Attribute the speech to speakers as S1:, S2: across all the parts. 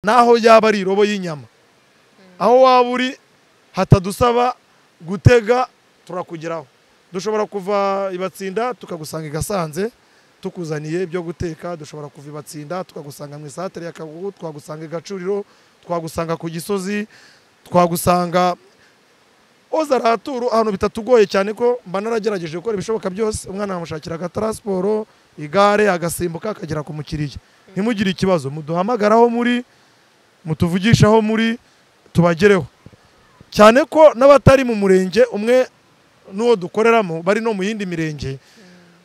S1: naho yaba ari irobo y'inyama aho waba uri hatadusaba gutega turakugeraho dushobora kuva ibatsinda tukagusanga i gasanze tukuzaniye ibyo guteka dushobora kuva ibatsinda tukagusanga mu isantire ya kagugu twagusanga i gacuriro twagusanga ku gisozi twagusanga oza araturu ahantu bitatugoye cyane ko mba naragerageje gukora ibishoboka byose umwana yamushakira agataransiporo igare agasimbuka akagera ku mukiriya ntimugire ikibazo muduhamagare aho muri mutuvugishe aho muri tubagereho cyane ko n'abatari mu murenge umwe n'uwo dukoreramo bari no mu yindi mirenge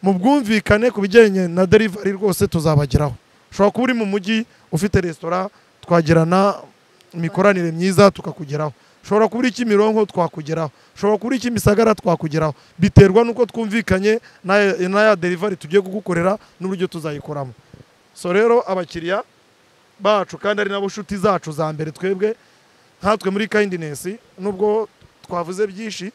S1: mu bwumvikane ku bijyanye na derivari rwose tuzabageraho ushobora kuba uri mu mujyi ufite resitora twagirana imikoranire myiza tukakugeraho ushobora kuba uri kimironko twakugeraho ushobora kuba uri kimisagara twakugeraho biterwa n'uko twumvikanye na- na ya derivari tugiye kugukorera n'uburyo tuzayikoramo so rero abakiriya bacu kandi ari nabo nshuti zacu za mbere twebwe nkatwe muri kindinesi nubwo twavuze byinshi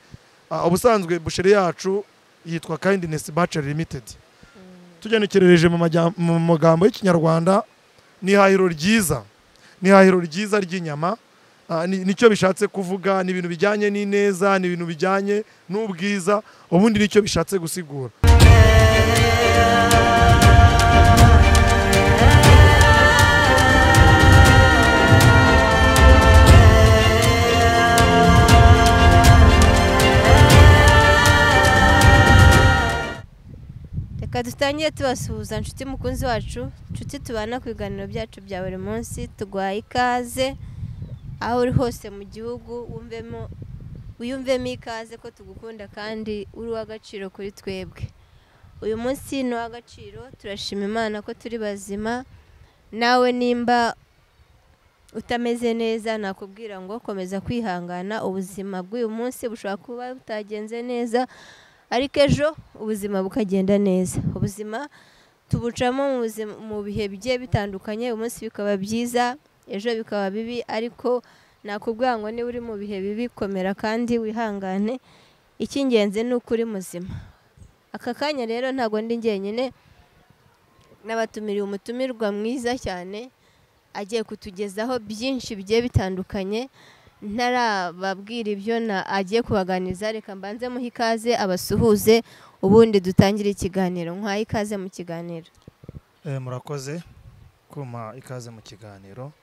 S1: ah, ubusanzwe busheri yacu yitwa kindinesi baceri limitedi tugenekerereje mu majya- mu magambo y'ikinyarwanda ni ihahiro ryiza ni ihahiro ryiza ry'inyama Ah, ni- nicyo bishatse kuvuga ni ibintu bijyanye n'ineza ni ibintu bijyanye n'ubwiza ubundi nicyo bishatse gusigura
S2: reka dutangire tubasuhuza nshuti mukunzi wacu nshuti tubana ku biganiro byacu bya buri munsi tuguhaye ikaze aho uri hose mu gihugu wumvemo wiyumvemo ikaze ko tugukunda kandi uri uw'agaciro kuri twebwe uyu munsi ni uw'agaciro turashima imana ko turi bazima nawe nimba utameze neza nakubwira ngo komeza kwihangana ubuzima bw'uyu munsi bushobora kuba butagenze neza ariko ejo ubuzima bukagenda neza ubuzima tubucamo mu buzima- mu bihe bigiye bitandukanye umunsi bikaba byiza ejo bikaba bibi ariko nakubwira ngo niba uri mu bihe bibi komera kandi wihangane icy'ingenzi ni uko uri muzima aka kanya rero ntabwo ndi njyenyine n'abatumiriye umutumirwa mwiza cyane agiye kutugezaho byinshi bigiye bitandukanye ntarababwira ibyo na- agiye kubaganiriza reka mbanze muhe ikaze abasuhuze ubundi dutangire ikiganiro nkwaye ikaze mu kiganiro
S1: Eh, murakoze kuma ikaze mu kiganiro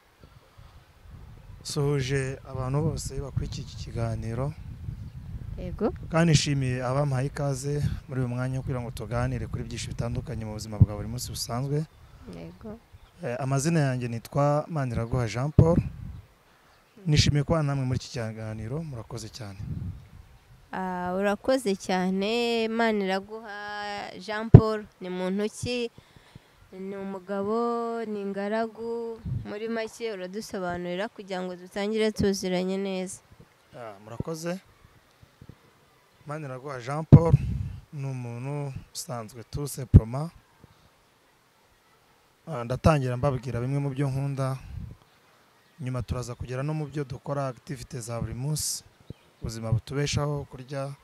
S1: suhuje abantu bose bakurikiye iki kiganiro
S2: yego
S1: kandi nishimiye abampaye ikaze muri uyu mwanya wo kugira ngo tuganire kuri byinshi bitandukanye mu buzima bwa buri munsi busanzwe
S2: yego
S1: Eh, amazina yanjye nitwa maniraguha jean paul nishimiye kuba namwe muri iki kiganiro murakoze cyane
S2: Ah, urakoze cyane imana iraguha jean paul ni muntu ki ni umugabo ni ingaragu muri make uradusobanurira kugira ngo dutangire tuziranye neza
S1: Ah, murakoze maniraguha jean paul ni umuntu usanzwe tuse poroma Ah, ndatangira mbabwira bimwe mu byo nkunda nyuma turaza kugera no mu byo dukora akitivite za buri munsi ubuzima butubeshaho kurya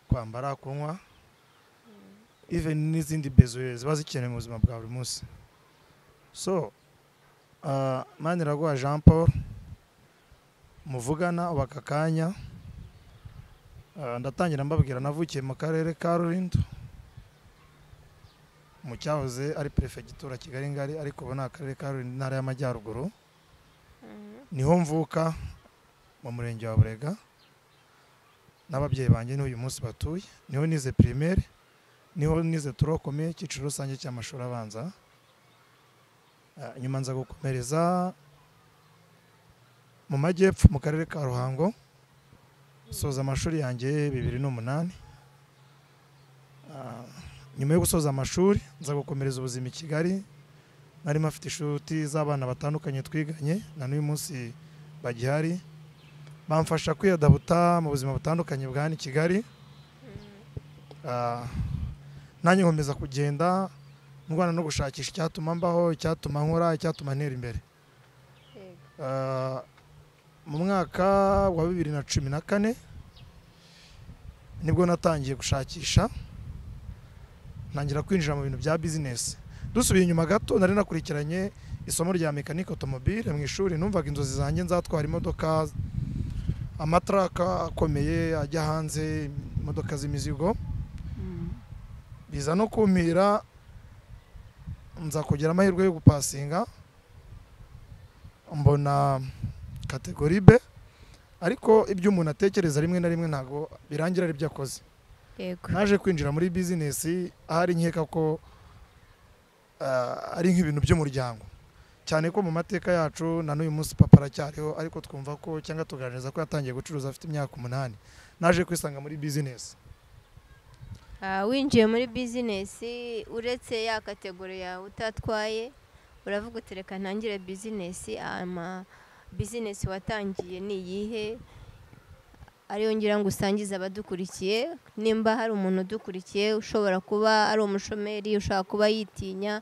S1: kwambara kunywa even n'izindi bezo ziba zikenewe mu buzima bwa buri munsi so ah, maniraguha jean paul muvugana ubu aka kanya Ah, ndatangira mbabwira navukiye mu karere ka rulindo mu cyahoze ari perefegitura kigali ngari ariko ubu ni akarere ka rulindo intara y'amajyaruguru niho mvuka mu murenge wa burega n'ababyeyi banjye niho uyu munsi batuye niho nize primaire niho nize turokome icyiciro rusange cy'amashuri abanza Ah, nyuma nza gukomereza mu majyepfo mu karere ka ruhango soza amashuri yanjye bibiri n'umunani Ah, nyuma yo gusoza amashuri nza gukomereza ubuzima i kigali narimo afite inshuti z'abana batandukanye twiganye na n'uyu munsi bagihari bamfasha kwiyadabuta mu buzima butandukanye bwa hano i kigali Ah, nanjye nkomeza kugenda ndwana no gushakisha icyatuma mbaho icyatuma nkora icyatuma ntera imbere Ah, mu mwaka wa bibiri na cumi na kane nibwo natangiye gushakisha ntangira kwinjira mu bintu bya bizinesi dusubiye inyuma gato nari nakurikiranye isomo rya mekanike otomobile mu ishuri numvaga inzozi zanjye nzatwara imodoka amataraka akomeye ajya hanze imodoka z'imizigo biza no kumira nza kugira amahirwe yo gupasinga mbona kategori be ariko ibyo umuntu atekereza rimwe na rimwe ntabwo birangira ari byo akoze
S2: yego
S1: naje kwinjira muri bizinesi ahari nkeka ko ah, ari nk'ibintu by'umuryango cyane ko mu mateka yacu na n'uyu munsi papa aracyariho ariko twumva ko cyangwa tugaragaza ko yatangiye gucuruza afite imyaka umunani naje kwisanga muri bizinesi
S2: Ah, winjiye muri bizinesi uretse ya kategori yawe utatwaye uravuga uti reka ntangire bizinesi ama bizinesi watangiye ni iyihe ariyo ngira ngo usangize abadukurikiye nimba hari umuntu udukurikiye ushobora kuba ari umushomeri ushobora kuba yitinya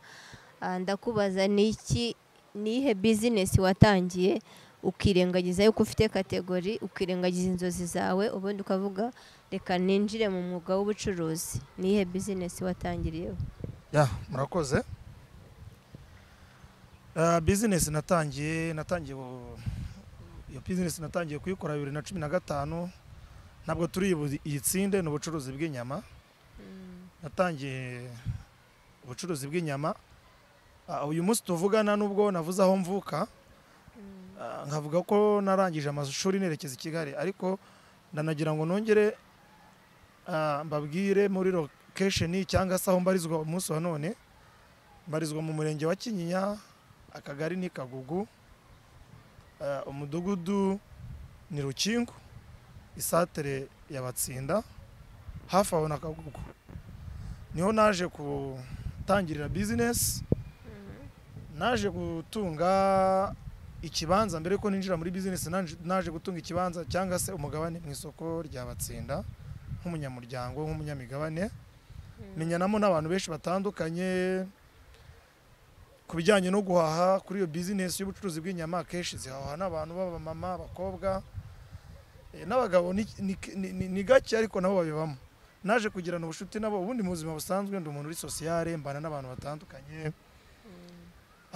S2: ah, ndakubaza ni iki ni iyihe bizinesi watangiye ukirengagiza yuko ufite kategori ukirengagiza inzozi zawe ubundi ukavuga reka ninjire mu mwuga w'ubucuruzi ni iyihe bizinesi watangiriyeho
S1: ya murakoze Ah, bizinesi natangiye natangiye bu- iyo bizinesi natangiye kuyikora bibiri na cumi na gatanu ntabwo turi buzi- iyitsinde ni ubucuruzi bw'inyama natangiye ubucuruzi bw'inyama Ah, uyu munsi tuvugana nubwo navuze aho mvuka ah, nkavuga ko narangije amashuri nerekeza i kigali ariko ndanagira ngo nongere ah, mbabwire muri location cyangwa se aho mbarizwa umunsi wa none mbarizwa mu murenge wa kinyinya akagari ni kagugu ah, umudugudu ni rukingo isatere ya batsinda hafi aho na kagugu niho naje gutangirira bizinesi naje gutunga ikibanza mbere yuko ninjira muri bizinesi naje- naje gutunga ikibanza cyangwa se umugabane mu isoko rya batsinda nk'umunyamuryango nk'umunyamigabane menyanamo n'abantu benshi batandukanye ku bijyanye no guhaha kuri iyo bizinesi y'ubucuruzi bw'inyama akenshi zihaha n'abantu b'abamama abakobwa eh, n'abagabo ni- ni- ni- ni ni gake ariko nabo babibamo naje kugirana ubucuti nabo ubundi mu buzima busanzwe ndi umuntu uri sosiyale mbana n'abantu batandukanye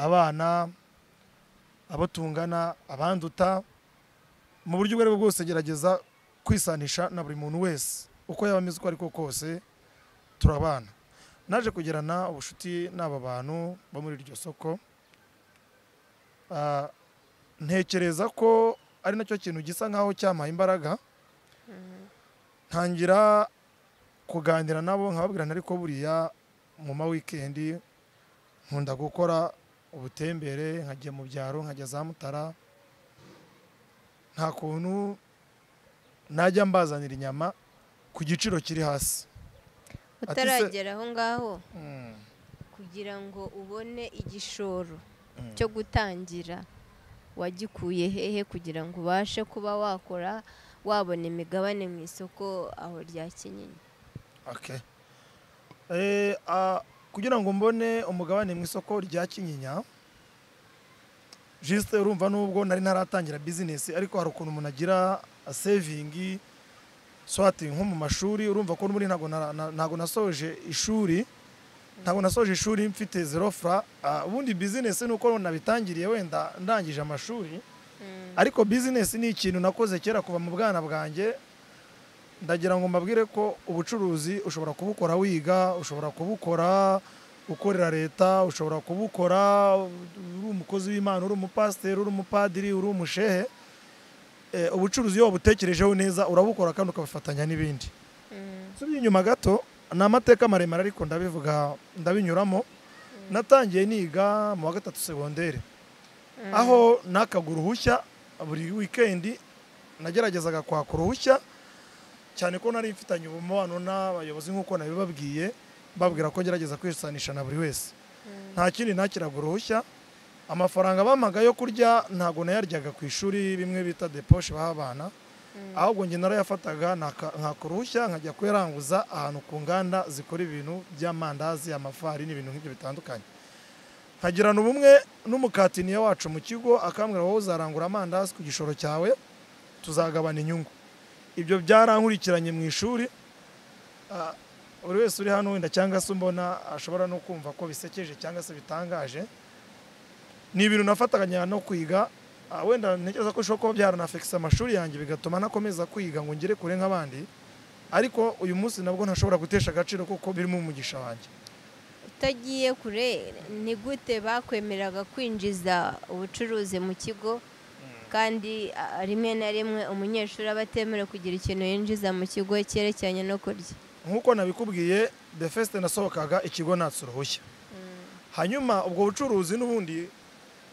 S1: abana abo tungana abanduta mu buryo ubwo ari bwo bwose gerageza kwisanisha na buri muntu wese uko yaba ameze uko ariko kose turabana naje kugirana ubucuti n'aba bantu bo muri iryo soko Ah, ntekereza ko ari nacyo kintu gisa nkaho cyampaye imbaraga ntangira kuganira nabo nkababwira nti ariko buriya mu ma wikendi nkunda gukora ubutembere nkajya mu byaro nkajya za mutara nta kuntu najya mbazanira inyama ku giciro kiri hasi
S2: utaragera aho ngaho
S1: Mm.
S2: kugira ngo ubone igishoro
S1: Mm.
S2: cyo gutangira wagikuye hehe kugira ngo ubashe kuba wakora wabona imigabane mu isoko aho rya kinyinya
S1: Okay. Eh, ah, kugira ngo mbone umugabane mu isoko rya kinyinya juste urumva nubwo nari ntaratangira bizinesi ariko hari ukuntu umuntu agira sevingi swati nko mu mashuri urumva ko n'ubundi ntabwo nara- na- ntabwo nasoje ishuri ntabwo nasoje ishuri mfite zero fra Ah, ubundi bizinesi ni uko nabitangiriye wenda ndangije amashuri ariko bizinesi ni ikintu nakoze kera kuva mu bwana bwanjye ndagira ngo mbabwire ko ubucuruzi ushobora kubukora wiga ushobora kubukora ukorera leta ushobora kubukora uri umukozi w'imana uri umupasiteri uri umupadiri uri umushehe Eh, ubucuruzi iyo wabutekerejeho neza urabukora kandi ukabufatanya n'ibindi nsubye inyuma gato ni amateka maremare ariko ndabivuga ndabinyuramo natangiye niga mu wa gatatu segonderi aho nakaga uruhushya buri wikendi nageragezaga kwaka uruhushya cyane ko nari mfitanye umubano n'abayobozi nk'uko nabibabwiye babwira ko ngerageza kwisanisha na buri wese nta kindi nakiraga uruhushya amafaranga bampaga yo kurya ntabwo nayaryaga ku ishuri bimwe bita deposhe baha abana ahubwo njye narayafataga naka- nkaka uruhushya nkajya kuyaranguza ahantu ku nganda zikora ibintu by'amandazi amafarini ibintu nk'ibyo bitandukanye nkagirana ubumwe n'umukatiniya wacu mu kigo akambwira wowe uzarangura amandazi ku gishoro cyawe tuzagabana inyungu ibyo byarankurikiranye mu ishuri Ah, buri wese uri hano wenda cyangwa se umbona ashobora no kumva ko bisekeje cyangwa se bitangaje ni ibintu nafatanya no kwiga ah, wenda ntekereza ko bishobora kuba byaranafekisa amashuri yanjye bigatuma nakomeza kwiga ngo ngere kure nk'abandi ariko uyu munsi nabwo ntashobora gutesha agaciro kuko birimo umugisha wanjye
S2: utagiye kure ni gute bakwemeraga kwinjiza ubucuruzi mu kigo kandi a- rimwe na rimwe umunyeshuri aba atemerewe kugira ikintu yinjiza mu kigo cyerekeranye no kurya
S1: nk'uko nabikubwiye the first nasohokaga ikigo natse uruhushya hanyuma ubwo bucuruzi n'ubundi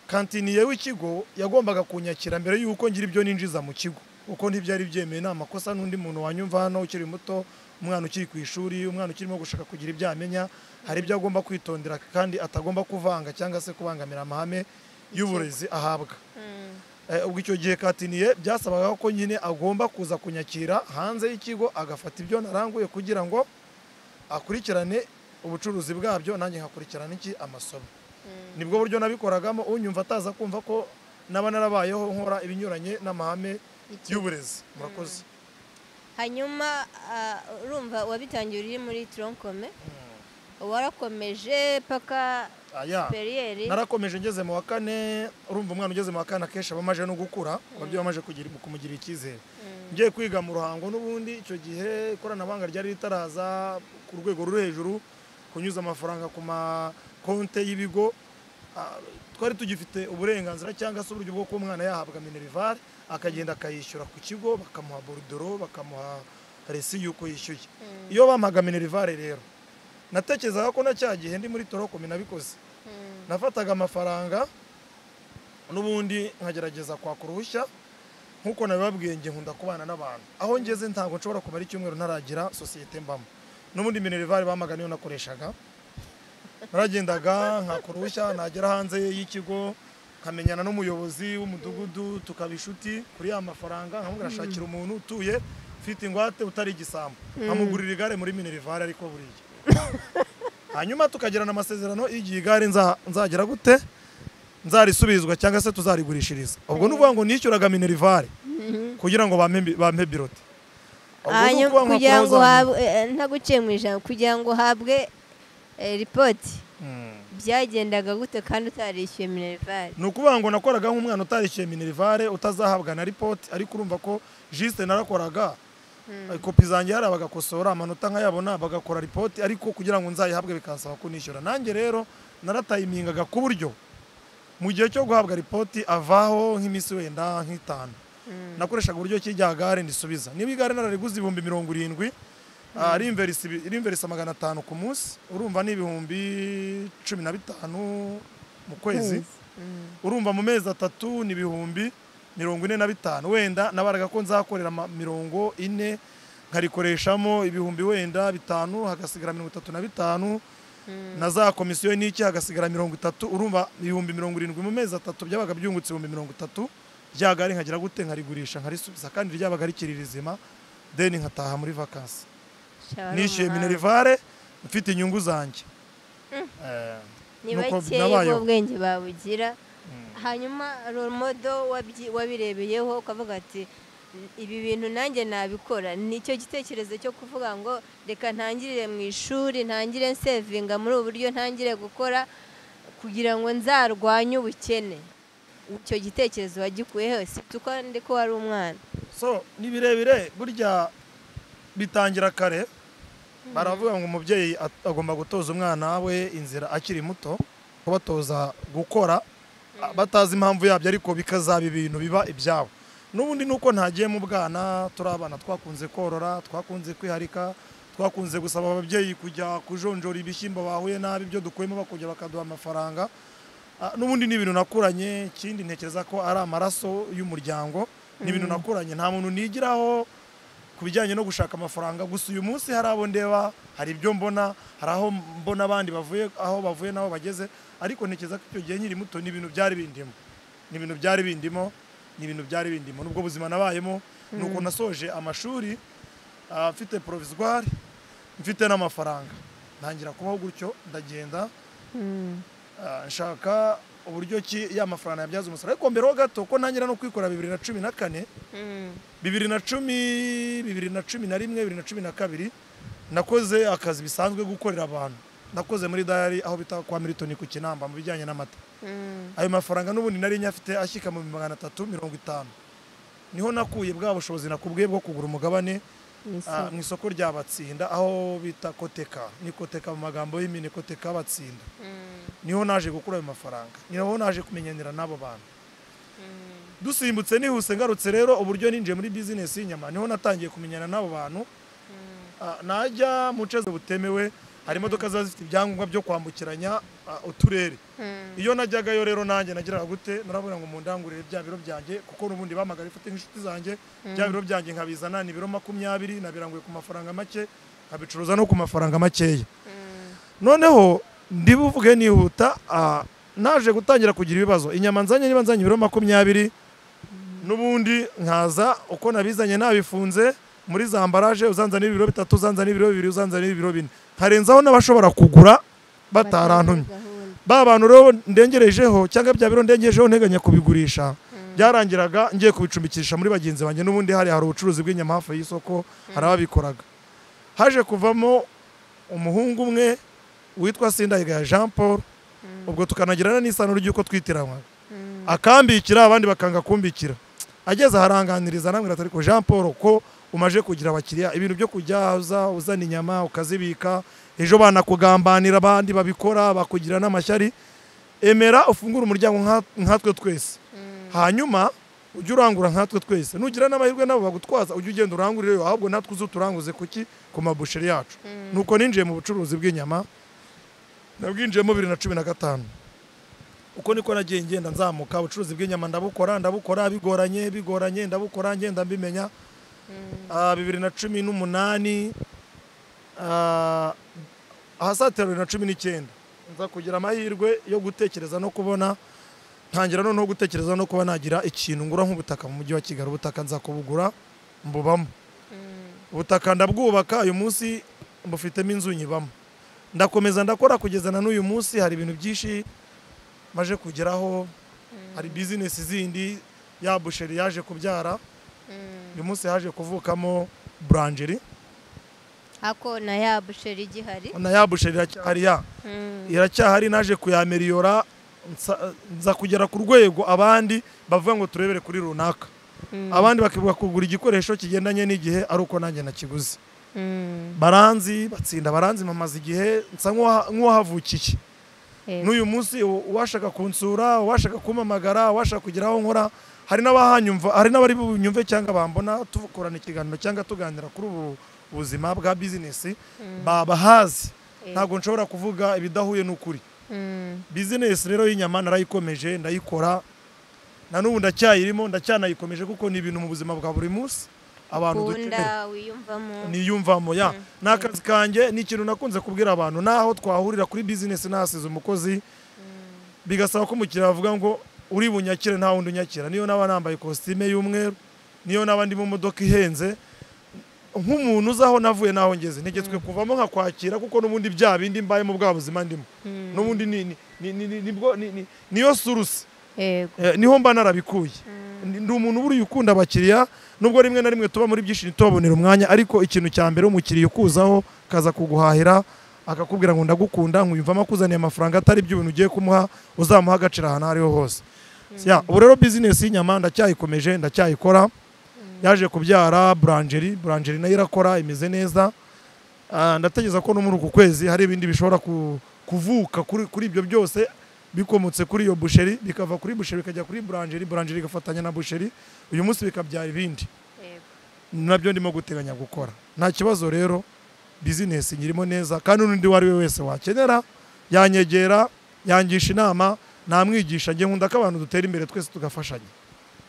S1: kantiniye w'ikigo yagombaga kunyakira mbere y'uko ngira ibyo ninjiza mu kigo kuko ntibyari byemewe nta makosa n'undi muntu wanyumva hano ukiri muto umwana ukiri ku ishuri umwana ukirimo gushaka kugira ibyo amenya hari ibyo agomba kwitondera kandi atagomba kuvanga cyangwa se kubangamira amahame y'uburezi ahabwa Eh, ubwo icyo gihe katiniye byasabaga ko nyine agomba kuza kunyakira hanze y'ikigo agafata ibyo naranguye kugira ngo akurikirane ubucuruzi bwabyo nanjye nkakurikirana iki amasomo nibwo buryo nabikoragamo unyumva ataza kumva ko naba narabayeho nkora ibinyuranye n'amahame
S2: Iki-
S1: y'uburezi murakoze
S2: hanyuma ah, urumva wabitangiye uri muri toronkome warakomeje paka
S1: aya
S2: periyeri
S1: narakomeje ngeze mu wa kane urumva umwana ugeze mu wa kane akenshi aba amaje no gukura ababyeyi bamaje kugira- kumugirira icyizere ngiye kwiga mu ruhango n'ubundi icyo gihe ikoranabuhanga ryari ritaraza ku rwego ruri hejuru kunyuza amafaranga ku makonte y'ibigo Ah, twari tugifite uburenganzira cyangwa se uburyo bwo kuba umwana yahabwa minerivare akagenda akayishyura ku kigo bakamuha borudoro bakamuha resi y'uko yishyuye iyo bampaga minerivare rero natekerezaga ko na cya gihe ndi muri torokomi nabikoze nafataga amafaranga n'ubundi nkagerageza kwaka uruhushya nk'uko nabibabwiye njye nkunda kubana n'abantu aho ngeze ntabwo nshobora kumara icyumweru ntaragira sosiyete mbamo n'ubundi minerivare bamaga niyo nakoreshaga naragendaga nkaka uruhushya nagera hanze y'ikigo nkamenyana n'umuyobozi w'umudugudu tukaba inshuti kuri ya mafaranga nkamubwira ashakira umuntu utuye ufite ingwate utari igisambo nkamugurira igare muri minerivare ariko buriya hanyuma tukagirana amasezerano igihe igare nza- nzagera gute nzarisubizwa cyangwa se tuzarigurishiriza ubwo ni ukuvuga ngo nishyuraga minerivare kugira ngo bampe bampe birote Ubwo ni ukuvuga nka
S2: hanyuma kugira ngo
S1: frozen.
S2: uhabwe ntaguciye mu ijambo kugira ngo uhabwe ripoti
S1: Mm.
S2: byagendaga gute kandi utarishyuye minerivare
S1: ni ukuvuga ngo nakoraga nk'umwana utarishyuye minerivare utazahabwa na ripoti ariko urumva ko jisite narakoraga eh, kopi zanjye hari abagakosora amanota nkayabona bagakora ripoti ariko kugira ngo nzayihabwe bikansaba ko nishyura nanjye rero naratayimingaga ku buryo mu gihe cyo guhabwa ripoti avaho nk'iminsi wenda nk'itanu nakoreshaga uburyo ki rya gare ndisubiza niba igare narariguze ibihumbi mirongo irindwi ah, rimverisi rimverisi magana atanu ku munsi urumva ni ibihumbi cumi na bitanu mu kwezi urumva mu mezi atatu ni ibihumbi mirongo ine na bitanu wenda nabaraga ko nzakorera ama- mirongo ine nkarikoreshamo ibihumbi wenda bitanu hagasigara mirongo itatu na bitanu na za komisiyo n'iki hagasigara mirongo itatu urumva ibihumbi mirongo irindwi mu mezi atatu byabaga byungutse ibihumbi mirongo itatu rya gare nkagira gute nkarigurisha nkarisubiza kandi ryabaga rikiri rizima deni nkataha muri vakansi
S2: Shaba ari
S1: nishyuye
S2: umuhanga.
S1: minerivare mfite inyungu zanjye Eh,
S2: ni
S1: nuko
S2: bakeya
S1: nabayeho.
S2: b'ubwenge babugira hanyuma roromodo wabirebeyeho ukavuga ati ibi bintu nanjye nabikora nicyo gitekerezo cyo kuvuga ngo reka ntangirire mu ishuri ntangire nsevinga muri ubu buryo ntangire gukora kugira ngo nzarwanye ubukene icyo gitekerezo wagikuye hose tuko ndi ko wari umwana
S1: so ni birebire burya bitangira kare baravuga ngo umubyeyi at- agomba gutoza umwana we inzira akiri muto kubatoza gukora a- batazi impamvu yabyo ariko bikazaba ibintu biba ibyabo n'ubundi ni uko ntagiye mu bwana turi abana twakunze korora twakunze kwiharika twakunze gusaba ababyeyi kujya kujonjora ibishyimbo bahuye nabi ibyo dukuyemo bakongera bakaduha amafaranga Ah, n'ubundi ni ibintu nakuranye ikindi ntekereza ko ari amaraso y'umuryango ni ibintu nakuranye nta muntu nigiraho ku bijyanye no gushaka amafaranga gusa uyu munsi hari abo ndeba hari ibyo mbona hari aho mbona abandi bavuye aho bavuye n'aho bageze ariko ntekereza ko icyo gihe nkiri muto ni ibintu byari bindimo ni ibintu byari bindimo ni ibintu byari bindimo nubwo buzima nabayemo ni uko nasoje amashuri ah, mfite provisoire mfite n'amafaranga ntangira kubaho gutyo ndagenda Ah, nshaka uburyo ki ya mafaranga yabyaza umusaruro ariko mbere ho gato ko ntangira no kwikorera bibiri na cumi na kane bibiri na cumi bibiri na cumi na rimwe bibiri na cumi na kabiri nakoze akazi bisanzwe gukorera abantu nakoze muri dayari aho bita kwa militoni ku kinamba mu bijyanye n'amata ayo mafaranga n'ubundi nari nyafite ashyika mu magana atatu mirongo itanu niho nakuye bwa bushobozi nakubwiye bwo kugura umugabane ah, mu isoko rya batsinda aho bita koteka ni koteka mu magambo y'impine koteka batsinda niho naje gukura ayo mafaranga niho naje kumenyanira n'abo bantu dusimbutse nihuse ngarutse rero uburyo ninjiye muri bizinesi y'inyama niho natangiye kumenyana n'abo bantu Ah, najya mu nce butemewe hari imodoka ziba zifite ibyangombwa byo kwambukiranya ah, uturere iyo najyagayo rero nanjye nagiraga gute narabona ngo mundangurire bya biro byanjye kuko n'ubundi bahamagara ifite nk'inshuti zanjye bya biro byanjye nkabizana ni ibiro makumyabiri nabiranguye ku mafaranga make nkabicuruza no ku mafaranga makeya noneho ndibuvuge nihuta ah, naje gutangira kugira ibibazo inyama nzanye niba nzanye ibiro makumyabiri n'ubundi nkaza uko nabizanye nabifunze muri za ambaraje uzanzanira ibiro bitatu uzanzanira ibiro bibiri uzanzanira ibiro bine harenzaho n'abashobora kugura batarantumye ba bantu rero ndengerejeho cyangwa bya biro ndengerejeho nteganya kubigurisha byarangiraga ngiye kubicumbikisha muri bagenzi banjye n'ubundi hari hari ubucuruzi bw'inyama hafi y'isoko hari ababikoraga haje kuvamo umuhungu umwe witwa Sindayigaya Jean Paul ubwo tukanagirana n'isano ry'uko twitiranwaga akambikira abandi bakanga kumbikira ageze aharanganiriza namwe atari ko Jean Paul ko umaje kugira abakiriya ibintu byo kujya uza uzana inyama ukazibika ejo banakugambanira abandi babikora bakugira n'amashyari emera ufungure umuryango nka- nkatwe twese hanyuma ujye urangura nkatwe twese nugira n'amahirwe nabo bagutwaza ujye ugenda urangurire yo ahubwo natwe uze turanguze kuki ku mabusheri yacu nuko ninjiye mu bucuruzi bw'inyama nabwinjiyemo bibiri na cumi na gatanu uko niko nagiye ngenda nzamuka ubucuruzi bw'inyama ndabukora ndabukora bigoranye bigoranye ndabukora ngenda mbimenya Ah, bibiri na cumi n'umunani ah, ahasatira bibiri na cumi n'icyenda nza kugira amahirwe yo gutekereza no kubona ntangira noneho gutekereza no kuba nagira ikintu ngura nk'ubutaka mu mujyi wa kigali ubutaka nza kubugura mbubamo ubutaka ndabwubaka uyu munsi mbufitemo inzu nyibamo ndakomeza ndakora kugeza na n'uyu munsi hari ibintu byinshi maje kugeraho hari bizinesi zindi ya busheri yaje kubyara uyu munsi haje kuvukamo buranjeri
S2: ako na ya busheri igihari
S1: na ya busheri iracyahari ya iracyahari naje kuyameriyora nsa- nza kugera ku rwego abandi bavuga ngo turebere kuri runaka abandi bakibuka kugura igikoresho kigendanye n'igihe ari uko nanjye nakiguze baranzi batsinda baranzi mamaze igihe nsa nk'uwaha- nk'uwahavukiye n'uyu munsi u- uwashaka kunsura uwashaka kumpamagara uwashaka kugira aho nkora hari n'abahanyumva hari n'abari bunyumve cyangwa bambona tukorana ikiganiro cyangwa tuganira kuri ubu buzima bwa bizinesi babahazi ntabwo nshobora kuvuga ibidahuye n'ukuri bizinesi rero y'inyama narayikomeje ndayikora na n'ubu ndacyayirimo ndacyanayikomeje kuko ni ibintu mu buzima bwa buri munsi abantu dukenera
S2: ukunda wiyumvamo
S1: niyumvamo ya ni akazi kanjye ni ikintu nakunze kubwira abantu naho twahurira kuri bizinesi nahasize umukozi bigasaba ko umukiriya avuga ngo uri bunyakire nta wundi unyakira niyo naba nambaye ikositime y'umweru niyo naba ndi mu modoka ihenze nk'umuntu uzi aho navuye n'aho ngeze ntegetswe kuvamo nkakwakira kuko n'ubundi bya bindi mbayemo bwa buzima ndimo n'ubundi ni- ni- ni- ni- ni- nibwo- ni- ni- niyo surusi
S2: yego
S1: Eh, niho mba narabikuye Ndi- ndi umuntu buriya ukunda abakiriya nubwo rimwe na rimwe tuba muri byinshi ntitubabonere umwanya ariko ikintu cya mbere umukiriya ukuzaho kaza kuguhahira akakubwira ngo ndagukunda nkwiyumvamo akuzaniye amafaranga atari byo ibintu ugiye kumuha uzamuha agaciro ahantu aho ariho hose Ya, ubu rero bizinesi y'inyama ndacyayikomeje ndacyayikora yaje kubyara buranjeri buranjeri nayo irakora imeze neza Ah, ndatekereza ko no muri uku kwezi hari ibindi bishobora ku- kuvuka kuri kuri ibyo byose bikomotse kuri iyo busheri bikava kuri busheri bikajya kuri buranjeri buranjeri igafatanya na busheri uyu munsi bikabyara ibindi
S2: yego
S1: nabyo ndimo guteganya gukora nta kibazo rero bizinesi nyirimo neza kandi n'undi uwo ari we wese wakenera yanyegera yangisha inama namwigisha njye nkunda ko abantu dutera imbere twese tugafashanya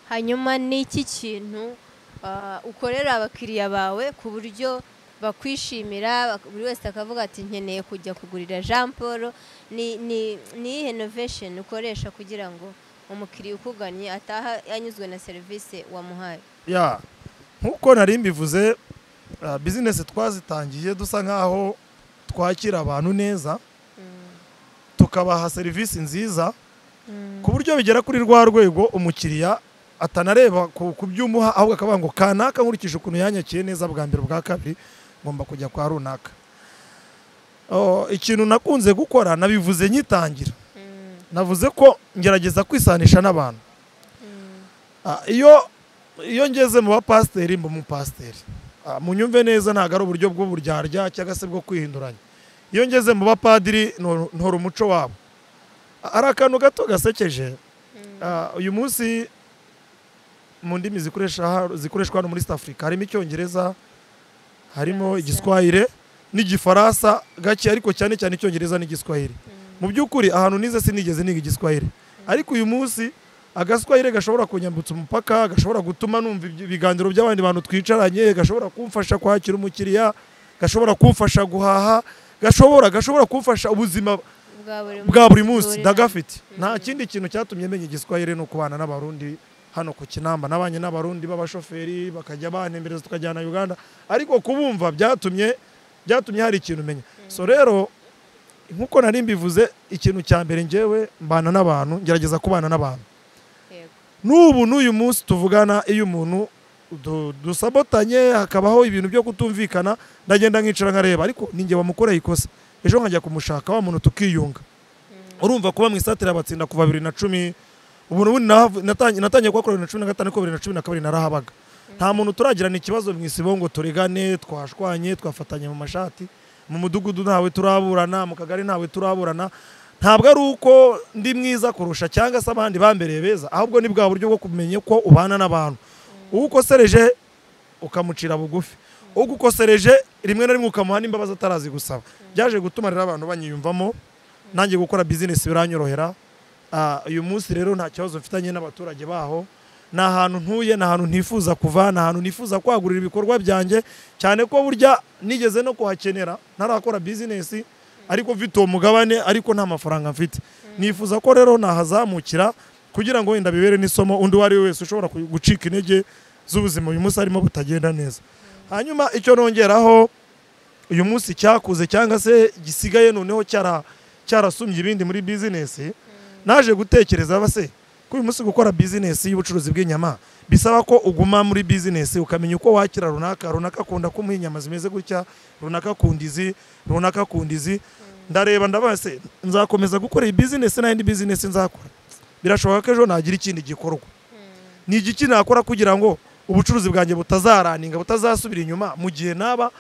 S2: hanyuma n'iki kintu ah, ukorera abakiriya bawe ku buryo bakwishimira bak- buri wese akavuga ati nkeneye kujya kugurira jean paul ni ni ni iyihe novation ukoresha kugira ngo umukiriya ukugannye ataha yanyuzwe na serivisi wamuhaye
S1: ya nk'uko nari mbivuze ah, bizinesi twazitangiye dusa nk'aho twakira abantu neza tukabaha serivisi nziza ku buryo bigera kuri rwa rwego umukiriya atanareba ku ku byumuha ahubwo akavuga ngo kanaka nkurikije ukuntu yanyakiye neza bwa mbere bwa kabiri ngomba kujya kwa runaka Oh, ikintu nakunze gukora nabivuze nyitangira navuze ko ngerageza kwisanisha n'abantu Ah, iyo iyo ngeze mu bapasiteri mba umupasiteri Ah, munyumve neza ntabwo ari uburyo bw'uburyarya cyangwa se bwo kwihinduranya iyo ngeze mu bapadiri ntor- ntora umuco wabo Ah, hari akantu gato gasekeje Ah, uyu munsi mu ndimi zikoresha ha- zikoreshwa hano muri East Africa harimo icyongereza harimo
S2: Faransa.
S1: igiswahire n'igifaransa gake ariko cyane cyane icyongereza n'igiswahire mu by'ukuri ahantu nize sinigeze niga igiswahire ariko uyu munsi agaswahire gashobora kunyambutsa umupaka gashobora gutuma numva ibyo- ibiganiro by'abandi bantu twicaranye gashobora kumfasha kwakira umukiriya gashobora kumfasha guhaha gashobora gashobora kumfasha ubuzima bwa buri munsi ndagafite nta kindi kintu cyatumye menya igiswahire ni ukubana n'abarundi hano ku kinamba nabanye n'abarundi b'abashoferi bakajya banembereza tukajyana uganda ariko kubumva byatumye byatumye hari ikintu umenya so rero nk'uko nari mbivuze ikintu cya mbere njyewe mbana n'abantu ngerageza kubana n'abantu n'ubu n'uyu munsi tuvugana iyo umuntu du- dusabotanye hakabaho ibintu byo kutumvikana ndagenda nkicara nkareba ariko ninjye wamukoreye ikosa ejo nkajya kumushaka wa muntu tukiyunga urumva kuba mu isatira abatsinda kuva bibiri na cumi ubu n'ubundi nahavu- natangiye natangiye kuhakora bibiri na cumi na gatanu ariko bibiri na cumi na kabiri narahabaga nta muntu turagirana ikibazo mu isibo ngo turigane twashwanye twafatanye mu mashati mu mudugudu ntawe turaburana mu kagari ntawe turaburana ntabwo ari uko ndi mwiza kurusha cyangwa se abandi bambereye beza ahubwo ni bwa buryo bwo kumenya ko ubana n'abantu uwo ukosereje ukamucira bugufi ugukosereje rimwe na rimwe ukamuha n'imbabazi atarazi gusaba byaje gutuma rero abantu banyiyumvamo nanjye gukora bizinesi biranyorohera Ah, uyu munsi rero nta kibazo mfitanye n'abaturage baho ni ahantu ntuye ni ahantu ntifuza kuva ni ahantu ntifuza kwagurira ibikorwa byanjye cyane ko burya nigeze no kuhakenera ntarakora bizinesi ariko mfite uwo mugabane ariko nta mafaranga mfite nifuza ko rero nahazamukira kugira ngo wenda bibere n'isomo undi uwo ari we wese ushobora ku- gucika intege z'ubuzima uyu munsi harimo butagenda neza hanyuma icyo nongeraho uyu munsi cyakuze cyangwa se gisigaye noneho cyara cyarasumbye ibindi muri bizinesi naje gutekereza base ko uyu munsi gukora bizinesi y'ubucuruzi bw'inyama bisaba ko uguma muri bizinesi ukamenya uko wakira runaka runaka akunda kumuha inyama zimeze gutya runaka akunda izi runaka akunda izi ndareba ndabase nzakomeza gukora iyi bizinesi nta yindi bizinesi nzakora birashoboka ko ejo nagira ikindi gikorwa ni igiki nakora kugira ngo ubucuruzi bwanjye butazaraninga butazasubira inyuma mu gihe naba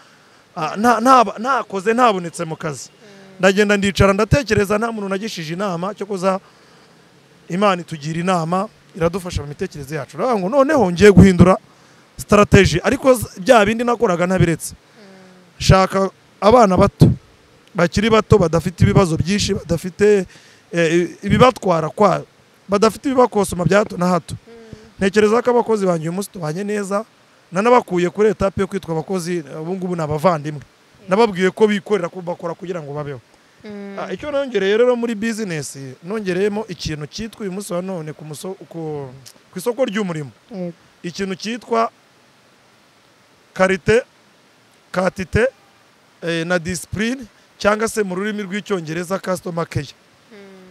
S1: ah, nta- naba- nakoze ntabonetse mu kazi ndagenda ndicara ndatekereza nta muntu nagishije inama cyo kuza imana itugira inama iradufasha mu mitekerereze yacu uravuga ngo noneho ngiye guhindura sitarateji ariko z- bya bindi nakoraga ntabiretse shaka abana bato bakiri bato badafite ibibazo byinshi badafite eh, ibibatwara kwayo badafite ibibakosoma bya hato na hato ntekereza ko abakozi banjye uyu munsi tubanye neza nanabakuye kuri etape yo kwitwa abakozi ubu ngubu ni abavandimwe nababwiye ko bikorera ko bakora kugira ngo babeho Ah, icyo nongereye rero muri bizinesi nongereyemo ikintu cyitwa uyu munsi wa none ku muso- ku- ku isoko ry'umurimo ikintu cyitwa karite katite eh, na disipurine cyangwa se mu rurimi rw'icyongereza kasitoma keya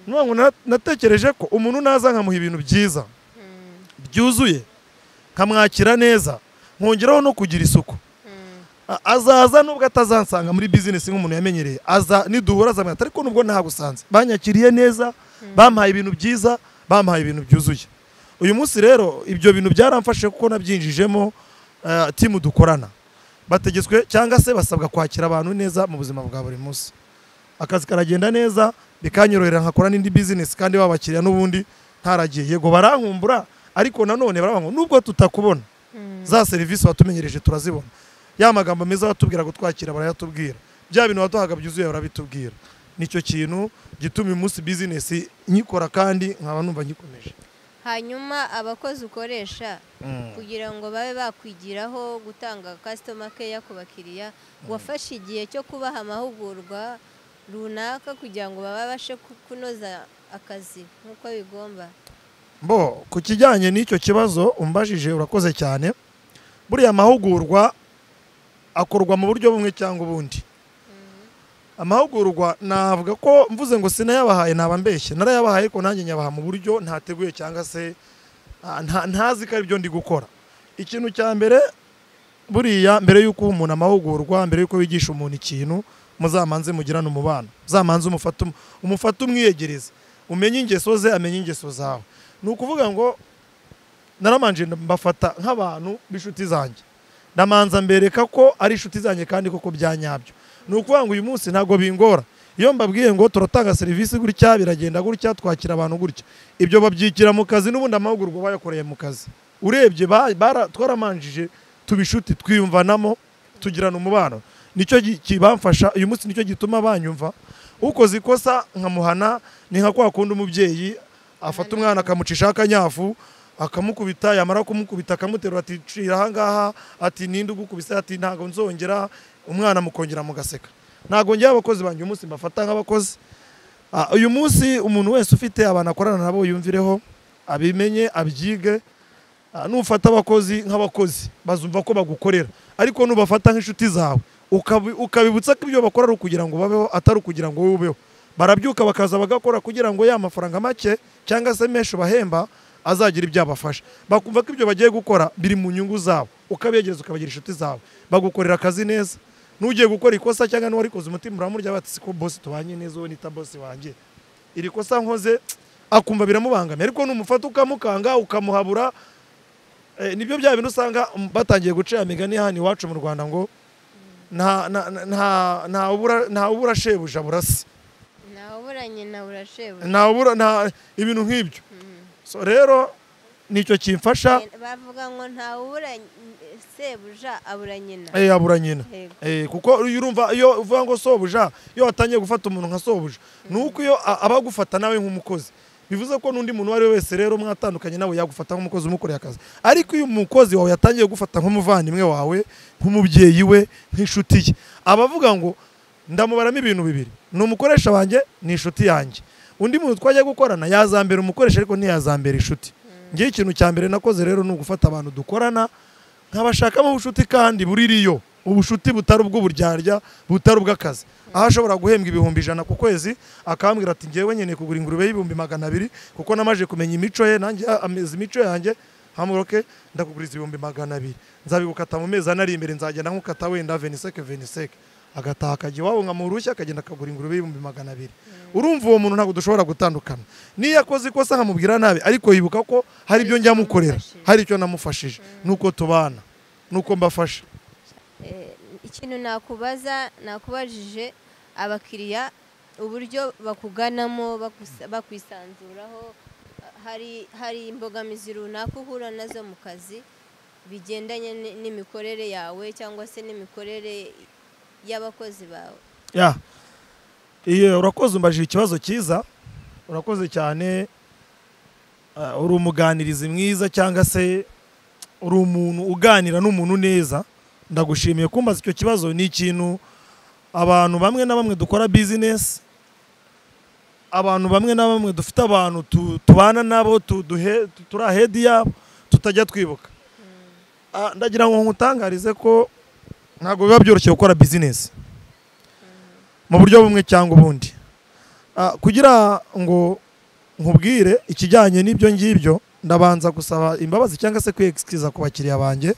S1: nuvuga ngo na- natekereje ko umuntu naza nkamuha ibintu byiza byuzuye nkamwakira neza nkongeraho no kugira isuku A- azaza nubwo atazansanga muri bizinesi nk'umuntu yamenyereye aza niduhura azamwita ariko nubwo ntagusanze banyakiriye neza bampaye ibintu byiza bampaye ibintu byuzuye uyu munsi rero ibyo bintu byaramfashe kuko nabyinjijemo eh, timu dukorana bategetswe cyangwa se basabwa kwakira abantu neza mu buzima bwa buri munsi akazi karagenda neza bikanyorohera nkakora n'indi bizinesi kandi babakiriya n'ubundi ntaragiye yego barankumbura ariko nanone baravuga ngo nubwo tutakubona za serivisi watumenyereje turazibona ya magambo meza watubwira kutwakira barayatubwira bya bintu waduhaga byuzuye barabitubwira nicyo kintu gituma uyu munsi bizinesi nyikora kandi nkaba numva nyikomeje
S2: hanyuma abakozi ukoresha kugira ngo babe bakwigiraho gutanga kasitoma keya ku bakiriya wafashe igihe cyo kubaha amahugurwa runaka kugira ngo babashe ku- kunoza akazi nk'uko bigomba
S1: bo ku kijyanye n'icyo kibazo umbajije urakoze cyane buriya amahugurwa akorwa mu buryo bumwe cyangwa ubundi amahugurwa navuga ko mvuze ngo sinayabahaye naba mbeshye narayabahaye ko nanjye nyabaha mu buryo ntateguye cyangwa se ah, nta- ntazi ko ari byo ndi gukora ikintu cya mbere buriya mbere y'uko uha umuntu amahugurwa mbere y'uko wigisha umuntu ikintu muzamanze mugirane umubano muzamanze umufate umu- umufate umwiyegereze umenye ingeso ze amenye ingeso zawe ni ukuvuga ngo naramanje mbafata nk'abantu b'inshuti zanjye ndamanza mbereka ko ari inshuti zanjye kandi koko bya nyabyo ni ukuvuga ngo uyu munsi ntabwo bingora iyo mbabwiye ngo turatanga serivisi gutya biragenda gutya twakira abantu gutya ibyo babyikira mu kazi n'ubundi amahugurwa bayakoreye mu kazi urebye ba- bara- twaramanjije tuba inshuti twiyumvanamo tugirana umubano nicyo gi- kibamfasha uyu munsi nicyo gituma banyumva ukoze ikosa nkamuhana ni nka kwa kundi umubyeyi afata umwana akamucishaho akanyafu akamukubita yamara kumukubita akamuterura ati cira ahangaha ati ninde ugukubise ati ntabwo nzongera umwana mukongera mugaseka ntabwo ngewe abakozi banjye uyu munsi mbafata nk'abakozi Ah, uyu munsi umuntu wese ufite abantu akorana nabo yumvireho abimenye abyige Ah, nufata abakozi nk'abakozi bazumva ko bagukorera ariko nubafata nk'inshuti zawe ukabi- ukabibutsa ko ibyo bakora ari ukugira ngo babeho atari ukugira ngo wowe ubeho barabyuka bakaza bagakora kugira ngo ya mafaranga make cyangwa se menshi bahemba azagira ibyo abafasha bakumva ko ibyo bagiye gukora biri mu nyungu zabo ukabegereza ukabagira inshuti zawe bagukorera akazi neza n'ugiye gukora ikosa cyangwa n'uwarikoze umutima uramurya bati siko bosi tubanye neza uwo nita bosi wanjye iri kosa nkoze akumva biramubangamiye ariko numufata ukamukanga ukamuhabura Eh, nibyo bya bintu usanga um, batangiye gucira imigani hano iwacu mu rwanda ngo nta- na- na- nta- nta ubura- nta ubura shebuja burasa
S2: ntawuburanye na burashebuye
S1: nta ubura nta ibintu nk'ibyo so rero nicyo kimfasha
S2: bavuga ngo ntawuburanye sebuja abura nyina
S1: eh, abura nyina
S2: Yego.
S1: Eh, kuko iyo urumva iyo uvuga ngo sobuja iyo watangiye gufata umuntu nka sobuja ni uko iyo a- aba agufata nawe nk'umukozi bivuze ko n'undi muntu uwo ari we wese rero mwatandukanye nawe yagufata nk'umukozi umukoreye akazi ariko iyo umukozi wawe yatangiye gufata nk'umuvandimwe wawe nk'umubyeyi we nk'inshuti ye aba avuga ngo ndamubaramo ibintu bibiri ni umukoresha wanjye ni inshuti yanjye undi muntu twajya gukorana yazambera umukoresha ariko ntiyazambera inshuti ngewe ikintu cya mbere nakoze rero ni ugufata abantu dukorana nkabashakamo ubucuti kandi buririyo ubucuti butari ubw'uburyarya butari ubw'akazi aho ashobora guhembwa ibihumbi ijana ku kwezi akambwira ati ngewe nkeneye kugura ingurube y'ibihumbi magana abiri kuko namaze kumenya imico ye nanjye ameze imico yanjye hamuroke ndakuguriza ibihumbi magana abiri nzabigukata mu mezi ane ari imbere nzagenda nkukata wenda veniseke veniseke agataha akajya iwabo nkamurushya akagenda akagura ingurube y'ibihumbi magana abiri urumva uwo muntu ntabwo dushobora gutandukana niyo akoze ikosa nkamubwira nabi ariko yibuka ko hari ibyo njya mukorera hari icyo namufashije nuko tubana nuko mbafasha
S2: Eh, ikintu nakubaza nakubajije abakiriya uburyo bakuganamo bakusa- bakwisanzuraho hari hari imbogamizi runaka uhura nazo mu kazi bigendanye ni- n'imikorere yawe cyangwa se n'imikorere y'abakozi bawe
S1: ya iye urakoze umbajije ikibazo cyiza urakoze cyane Ah, uri umuganirizi mwiza cyangwa se uri umuntu uganira n'umuntu neza ndagushimiye kumbaza icyo kibazo ni ikintu abantu bamwe na bamwe dukora bizinesi abantu bamwe na bamwe dufite abantu tu- tubana nabo tu- duhe- tu- turi ahedi yabo tutajya twibuka Ah, ndagira ngo nkutangarize ko ntabwo biba byoroshye gukora bizinesi mu buryo bumwe cyangwa ubundi Ah, kugira ngo nkubwire ikijyanye n'ibyo ngibyo ndabanza gusaba imbabazi cyangwa se kwiyekisikiza ku bakiriya banjye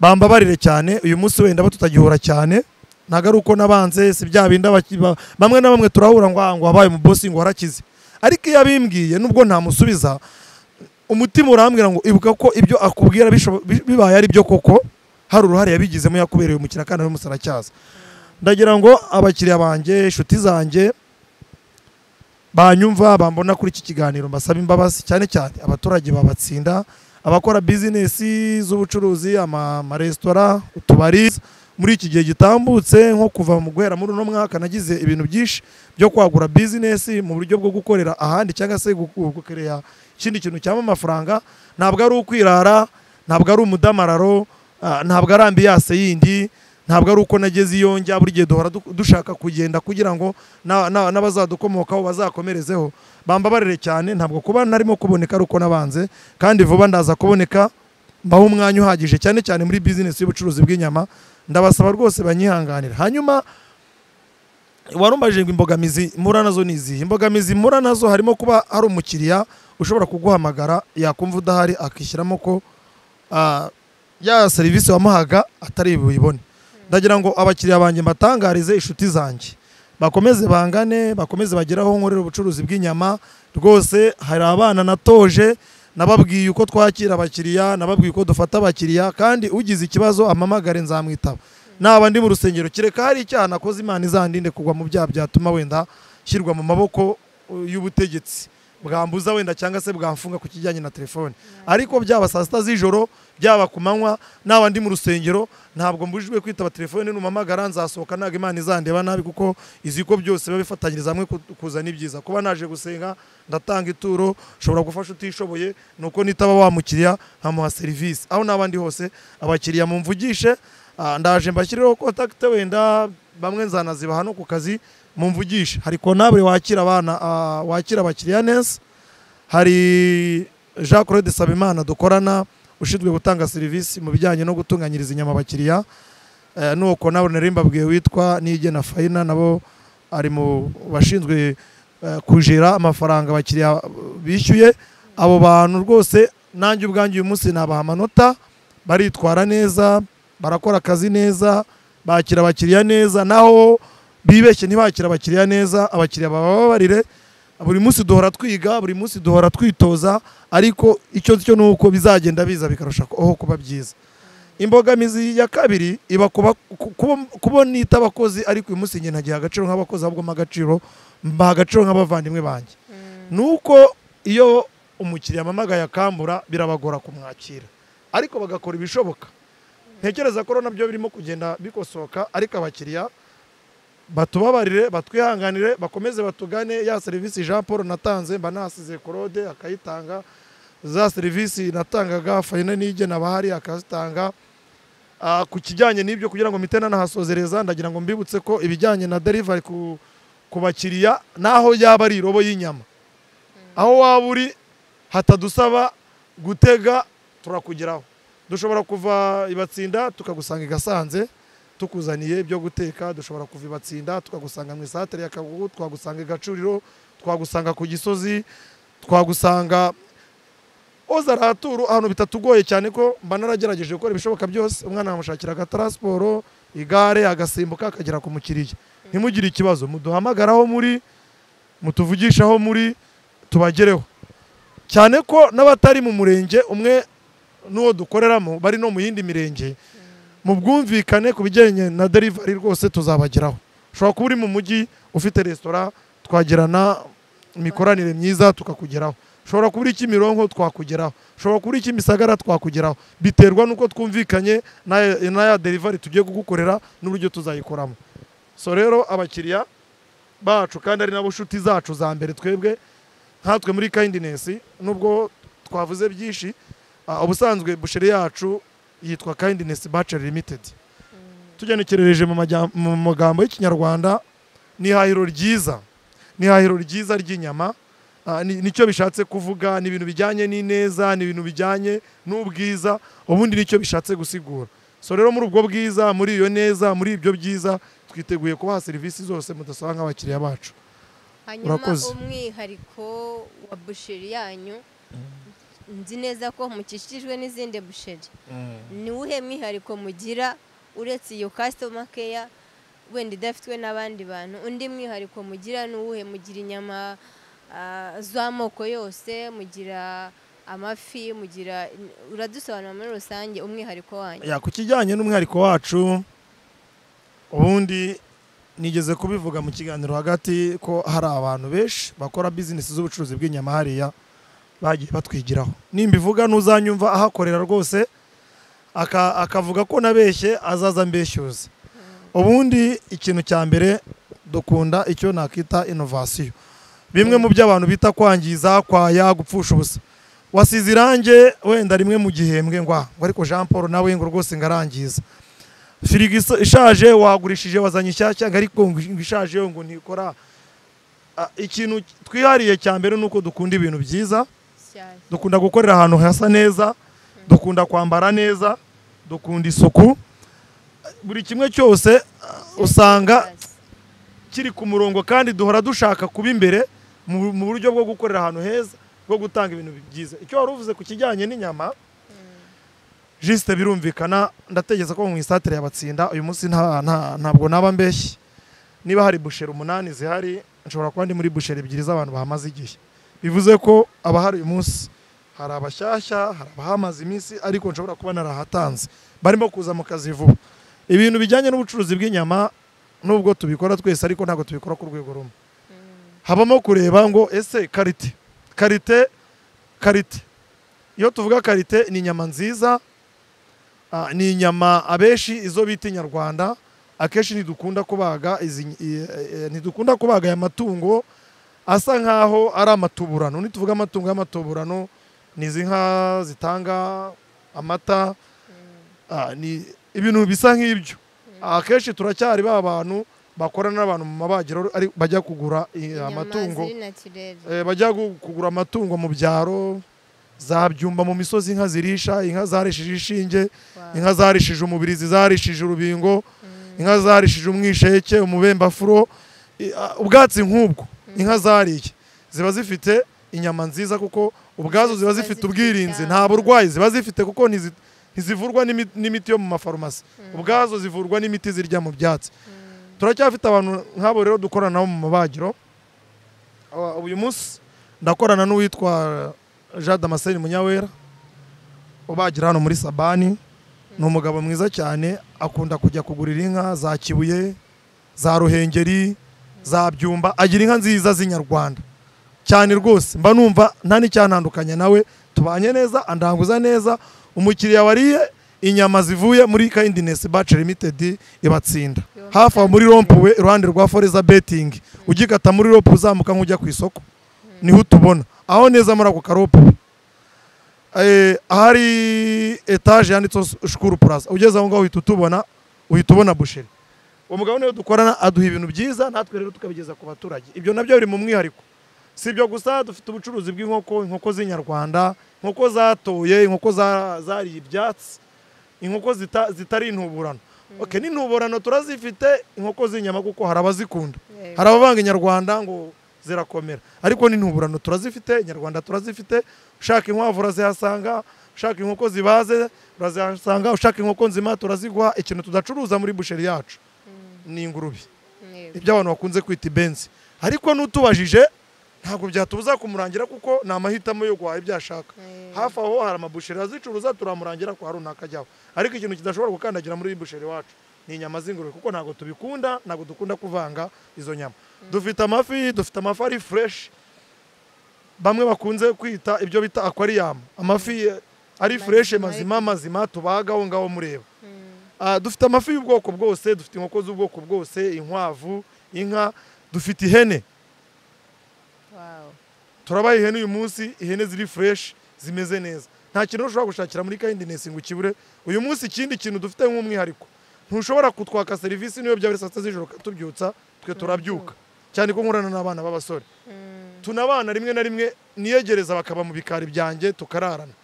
S1: bambabarire cyane uyu munsi wenda batutagihura cyane ntabwo ari uko nabanze si bya bindi abaki- ba- bamwe na bamwe turahura ngo "Ah, ngo wabaye umubosi ngo warakize ariko iyo abimbwiye nubwo ntamusubiza umutima urambwira ngo ibuka ko ibyo akubwira bishobo- bi- bibaye ari byo koko hari uruhare yabigizemo yakubereye umukiriya kandi ari umusaracyaza ndagira ngo abakiriya banjye inshuti zanjye banyumva bambona kuri iki kiganiro mbasaba imbabazi cyane cyane abaturage babatsinda abakora bizinesi z'ubucuruzi ama- amaresitora utubari muri iki gihe gitambutse nko kuva mu guhera muri uno mwaka nagize ibintu byinshi byo kwagura bizinesi mu buryo bwo gukorera ahandi cyangwa se gukorera ikindi kintu cyaba amafaranga ntabwo ari ukwirara ntabwo ari umudamararo ah, ntabwo ari ambiyase yindi ntabwo ari uko nageze iyo njya buri gihe duhora du- dushaka kugenda kugira ngo na- na- n'abazadukomokaho bazakomerezeho bambabarire cyane ntabwo kuba narimo kuboneka ari uko nabanze kandi vuba ndaza kuboneka mbaho umwanya uhagije cyane cyane muri bizinesi y'ubucuruzi bw'inyama ndabasaba rwose banyihanganira hanyuma warumbaje ngo imbogamizi mpura nazo ni izihe imbogamizi mpura nazo harimo kuba hari umukiriya ushobora kuguhamagara yakumva udahari akishyiramo ko ah, ya serivisi wamuhaga atari buyibone ndagira ngo abakiriya banjye mbatangarize inshuti zanjye bakomeze bangane bakomeze bagere aho nkorera ubucuruzi bw'inyama rwose hari abana natoje nababwiye uko twakira abakiriya nababwiye uko dufata abakiriya kandi ugize ikibazo amamagare nzamwitaba naba ndi mu rusengero kereka hari icyaha nakoze imana izandinde kugwa mu byaha byatuma wenda shyirwa mu maboko uh, y'ubutegetsi bwambuza wenda cyangwa se bwamfunga ku kijyanye na telefone ariko byaba saa sita z'ijoro byaba ku manywa naba ndi mu rusengero ntabwo mbujijwe kwitaba telefone numamagara nzasohoka ntabwo imana izandeba nabi kuko izi ko byose biba bifatanyiriza hamwe ku- kuzana ibyiza kuba naje gusenga ndatanga ituro nshobora gufasha utishoboye nuko nitaba wa mukiriya nkamuha serivisi aho naba ndi hose abakiriya mumvugishe ah, ndaje mbashyireho kontakite wenda bamwe nzanaziba hano ku kazi mumvugishe hari konabure wakira abana ah, wakira abakiriya neza hari jean claude sabimana dukorana ushinzwe gutanga serivisi mu bijyanye no gutunganyiriza inyama abakiriya Eh, nuko nawe nari mbabwiye witwa nigena fayina nabo ari mu bashinzwe eh, kujera amafaranga abakiriya bishyuye abo bantu rwose nanjye ubwanjye uyu munsi nabaha amanota baritwara neza barakora akazi neza bakira abakiriya neza naho bibeshye ntibakira abakiriya neza abakiriya bababarire buri munsi duhora twiga buri munsi duhora twitoza ariko icyo cyo ni uko bizagenda biza bikarusha aho kuba byiza imbogamizi ya kabiri iba kuba ku- kuba- kubona ita abakozi ariko uyu munsi njye ntagiha agaciro nk'abakozi ahubwo mpa agaciro mbaha agaciro nk'abavandimwe banjye nuko iyo umukiriya amamagaye akambura birabagora kumwakira ariko bagakora ibishoboka ntekereza ko nabyo birimo kugenda bikosoka ariko abakiriya batubabarire batwihanganire bakomeze batugane ya serivisi jean paul natanze mba nahasize claude akayitanga za serivisi natangaga fayina n'igena abahari akazitanga Ah, ku kijyanye n'ibyo kugira ngo mpite nanahasozereza ndagira ngo mbibutse ko ibijyanye na delivery ku, ku bakiriya naho yaba ari irobo y'inyama aho waba uri hatadusaba gutega turakugeraho dushobora kuva ibatsinda tukagusanga i gasanze tukuzaniye ibyo guteka dushobora kuva ibatsinda tukagusanga mu isatere ya kagugu twagusanga i gacuriro twagusanga ku gisozi twagusanga oza araturu ahantu bitatugoye cyane ko mba naragerageje gukora ibishoboka byose umwana yamushakira agataransporo igare agasimbuka akagera ku mukiriya ntimugire ikibazo muduhamagare aho muri mutuvugishe aho muri tubagereho cyane ko n'abatari mu murenge umwe n'uwo dukoreramo bari no mu yindi mirenge mu bwumvikane ku bijyanye na delivery rwose tuzabageraho ushobora kuba uri mu mujyi ufite resitora twagirana imikoranire myiza tukakugeraho ushobora kuba uri kimironko twakugeraho ushobora kuba uri kimisagara twakugeraho biterwa n'uko twumvikanye n'aya- n'aya delivery tugiye kugukorera n'uburyo tuzayikoramo so rero abakiriya bacu kandi ari nabo nshuti zacu za mbere twebwe nkatwe muri kindness nubwo twavuze byinshi ah, ubusanzwe busheri yacu yitwa kindness bachelor limited tugenekerereje mu majya- mu magambo y'ikinyarwanda ni ihahiro ryiza ni ihahiro ryiza ry'inyama Ah, ni- nicyo bishatse kuvuga ni ibintu bijyanye n'ineza ni ibintu bijyanye n'ubwiza ubundi nicyo bishatse gusigura so rero muri ubwo bwiza muri iyo neza muri ibyo byiza twiteguye kubaha serivisi zose mudasaba nk'abakiriya bacu
S2: hanyuma
S1: Urakoze.
S2: umwihariko wa busheri yanyu nzi neza ko mukikijwe n'izindi busheri ni uwuhe mwihariko mugira uretse iyo kasitoma keya wenda idafitwe n'abandi bantu undi mwihariko mugira ni uwuhe mugira inyama ah, z'amoko yose mugira amafi mugira uradusobanura muri rusange umwihariko wanyu
S1: ya ku kijyanye n'umwihariko wacu ubundi nigeze kubivuga mu kiganiro hagati ko hari abantu benshi bakora bizinesi z'ubucuruzi bw'inyama hariya bagiye batwigiraho nimbivuga ntuzanyumva ahakorera rwose aka- akavuga ko nabeshye azaza mbeshyuza ubundi ikintu cya mbere dukunda icyo nakita inovasiyo bimwe mu byo abantu bita kwangiza kwaya gupfusha ubusa wasize irange wenda rimwe mu gihembwe ngwa ngo ariko jean paul nawe ngo rwose ngarangiza firigo isa- ishaje wagurishije wazanye ishyashya ngo ariko ngo ishaje yo ngo ntikora Ah, ikintu twihariye cya mbere ni uko dukunda ibintu byiza
S2: cyane
S1: dukunda gukorera ahantu hasa neza dukunda kwambara neza dukunda isuku buri kimwe cyose ah, usanga kiri ku murongo kandi duhora dushaka kuba imbere mu mu buryo bwo gukorera ahantu heza bwo gutanga ibintu byiza icyo wari uvuze ku kijyanye n'inyama jisite birumvikana ndategetse ko mu isatire yabatsinda uyu munsi nta- nta- ntabwo naba mbeshye niba hari busheri umunani zihari nshobora kuba ndi muri busheri ebyiri z'abantu bahamaze igihe bivuze ko abahari uyu munsi hari abashyashya hari abahamaze iminsi ariko nshobora kuba narahatanze barimo kuza mu kazi vuba ibintu bijyanye n'ubucuruzi bw'inyama nubwo tubikora twese ariko ntabwo tubikora ku rwego rumwe habamo kureba ngo ese karite karite karite iyo tuvuga karite ni inyama nziza ah, ni inyama abenshi izo bita inyarwanda akenshi ntidukunda kubaga izi i- e- ntidukunda kubaga aya matungo asa nkaho ari amatuburano nituvuga amatungo y'amatuburano ni izi nka zitanga amata ah, ni ibintu bisa nk'ibyo akenshi turacyari ba bantu bakorana n'abantu mu mabagiro ari- bajya kugura i- amatungo
S2: ziri natirere
S1: Eh, bajya gu- kugura amatungo mu byaro zabyumba mu misozi inka zirisha inka zarishije ishinge
S2: Wow.
S1: inka zarishije umubirizi zarishije urubingo inka zarishije umwisheke umubembafuro i- a- ubwatsi nk'ubwo inka zariye ziba zifite inyama nziza kuko ubwazo ziba
S2: Ziba
S1: zifite
S2: zifite
S1: ubwirinzi
S2: ubwabo.
S1: nta burwayi ziba zifite kuko ntizi- ntizivurwa n'imi- n'imiti yo mu mafarumasi ubwazo zivurwa n'imiti zirya mu byatsi turacyafite abantu nk'abo rero dukorana nabo mu mabagiro Aba- uyu munsi ndakorana n'uwitwa jean damascene munyawera ubagira hano muri sabani ni umugabo mwiza cyane akunda kujya kugurira inka za kibuye za ruhengeri za byumba agira inka nziza z'inyarwanda cyane rwose mba numva nta n'icyantandukanya nawe tubanye neza andanguza neza umukiriya wariye inyama zivuye muri kayindinesi bace limited ibatsinda hafi aho muri rompuwe iruhande rwa foreza betingi ugikata muri rompuwe uzamuka nk'ujya ku isoko niho utubona aho neza muri ako karopuwe Eh, ahari etaje yanditseho shukuru puraza ugeze aho ngaho uhita utubona uhita ubona busheri uwo mugabo niwe dukorana aduha ibintu byiza natwe rero tukabigeza ku baturage ibyo nabyo biri mu mwihariko si ibyo gusa dufite ubucuruzi bw'inkoko inkoko z'inyarwanda inkoko zatoye inkoko za- zariye ibyatsi inkoko zita- zitari intuburano okay, n'intuburano turazifite inkoko z'inyama kuko hari abazikunda
S2: Yego.
S1: hari abavanga inyarwanda ngo zirakomera ariko n'intuburano turazifite inyarwanda turazifite ushaka inkwavu urazihasanga ushaka inkoko zibaze urazihasanga ushaka inkoko nzima turaziguha ikintu tudacuruza muri busheri yacu ni ingurube
S2: Yego.
S1: ibyo abantu bakunze kwita ibenzi ariko n'utubajije ntabwo byatubuza kumurangira kuko ni amahitamo yo guhaha ibyo ashaka
S2: Yego.
S1: hafi aho hari amabusheri azicuruza turamurangira kwa runaka ajyaho ariko ikintu kidashobora gukandagira muri iyi busheri iwacu ni inyama z'ingurube kuko ntabwo tubikunda ntabwo dukunda kuvanga izo nyama dufite amafi dufite amafi ari fureshi bamwe bakunze kwita ibyo bita akwariyamu amafi eh, ari
S2: Mazima
S1: fureshi
S2: ariko-
S1: mazima mazima tubaga aho ngaho mureba
S2: Mm.
S1: Ah, dufite amafi y'ubwoko bwose dufite inkoko z'ubwoko bwose inkwavu inka dufite ihene
S2: Wow.
S1: turabaha ihene uyu munsi ihene ziri fureshi zimeze neza nta kintu ushobora gushakira muri kayindinesi ngo ukibure uyu munsi ikindi kintu dufite nk'umwihariko ntushobora kutwaka serivisi niyo byaba ari saa sita z'ijoro tubyutsa twe turabyuka cyane ko nkorana n'abana b'abasore
S2: Mm.
S1: tunabana rimwe na rimwe niyegereza bakaba mu bikari byanjye tukararana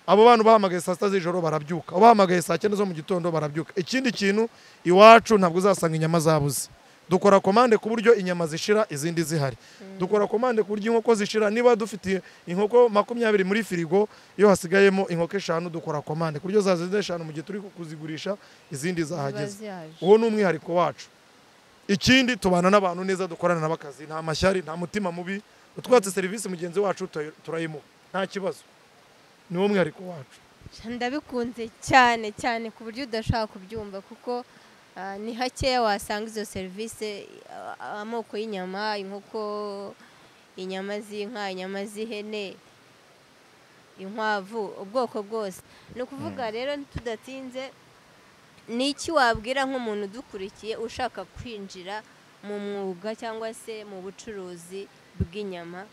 S1: abo bantu bahamagaye saa sita z'ijoro barabyuka abahamagaye saa cyenda zo mu gitondo barabyuka ikindi kintu iwacu ntabwo uzasanga inyama zabuze dukora komande ku buryo inyama zishira izindi zihari dukora komande ku buryo inkoko zishira niba dufite inkoko makumyabiri muri firigo iyo hasigayemo inkoko eshanu dukora komande ku buryo zazize eshanu mu gihe turi kuzigurisha izindi
S2: Ziba
S1: zahageze
S2: zihaje.
S1: uwo ni umwihariko wacu ikindi tubana n'abantu neza dukorana n'abakazi nta mashyari nta mutima mubi utwatse serivisi mugenzi wacu turayi- turayimuha nta kibazo ni wo mwihariko wacu
S2: ndabikunze cyane cyane ku buryo udashaka kubyumva kuko ah, ni hakeya wasanga izo serivisi ah, amoko y'inyama inkoko inyama z'inka inyama z'ihene inkwavu ubwoko bwose ni ukuvuga rero tudatinze ni iki wabwira nk'umuntu udukurikiye ushaka kwinjira mu mwuga cyangwa se mu bucuruzi bw'inyama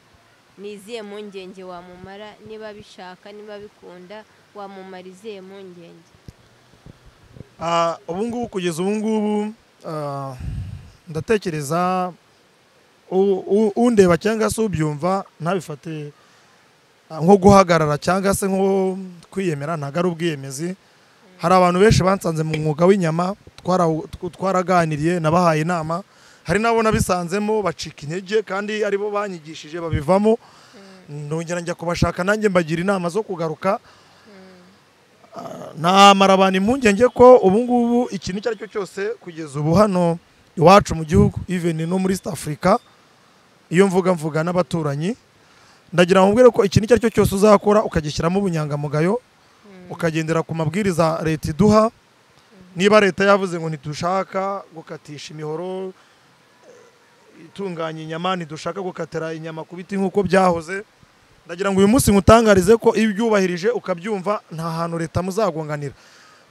S2: ni izihe mpungenge wamumara niba bishaka niba bikunda wamumara izihe mpungenge
S1: Ah, ubu ngubu kugeza ubu ngubu ah, ndatekereza u- u- undeba cyangwa se ubyumva ntabifate ah, nko guhagarara cyangwa se nko kwiyemera ntabwo ari ubwiyemezi hari abantu benshi bansanze mu mwuga w'inyama twarawu- tw- twaraganiriye nabahaye inama hari n'abo nabisanzemo bacika intege kandi aribo banyigishije babivamo ndongera njya kubashaka nanjye mbagira inama zo kugaruka namara abantu impungenge ko ubu ngubu ikintu icyo ari cyo cyose kugeza ubu hano iwacu mu gihugu iveni no muri east africa iyo mvuga mvuga n'abaturanyi ndagira ngo mbwire ko ikintu icyo ari cyo cyose uzakora ukagishyiramo ubunyangamugayo ukagendera ku mabwiriza leta iduha niba leta yavuze ngo ntidushaka gukatisha imihoro eh, itunganya inyama ntidushaka gukatira inyama ku biti nk'uko byahoze ndagira ngo uyu munsi nkutangarize ko iyo ubyubahirije ukabyumva nta hantu leta muzagonganira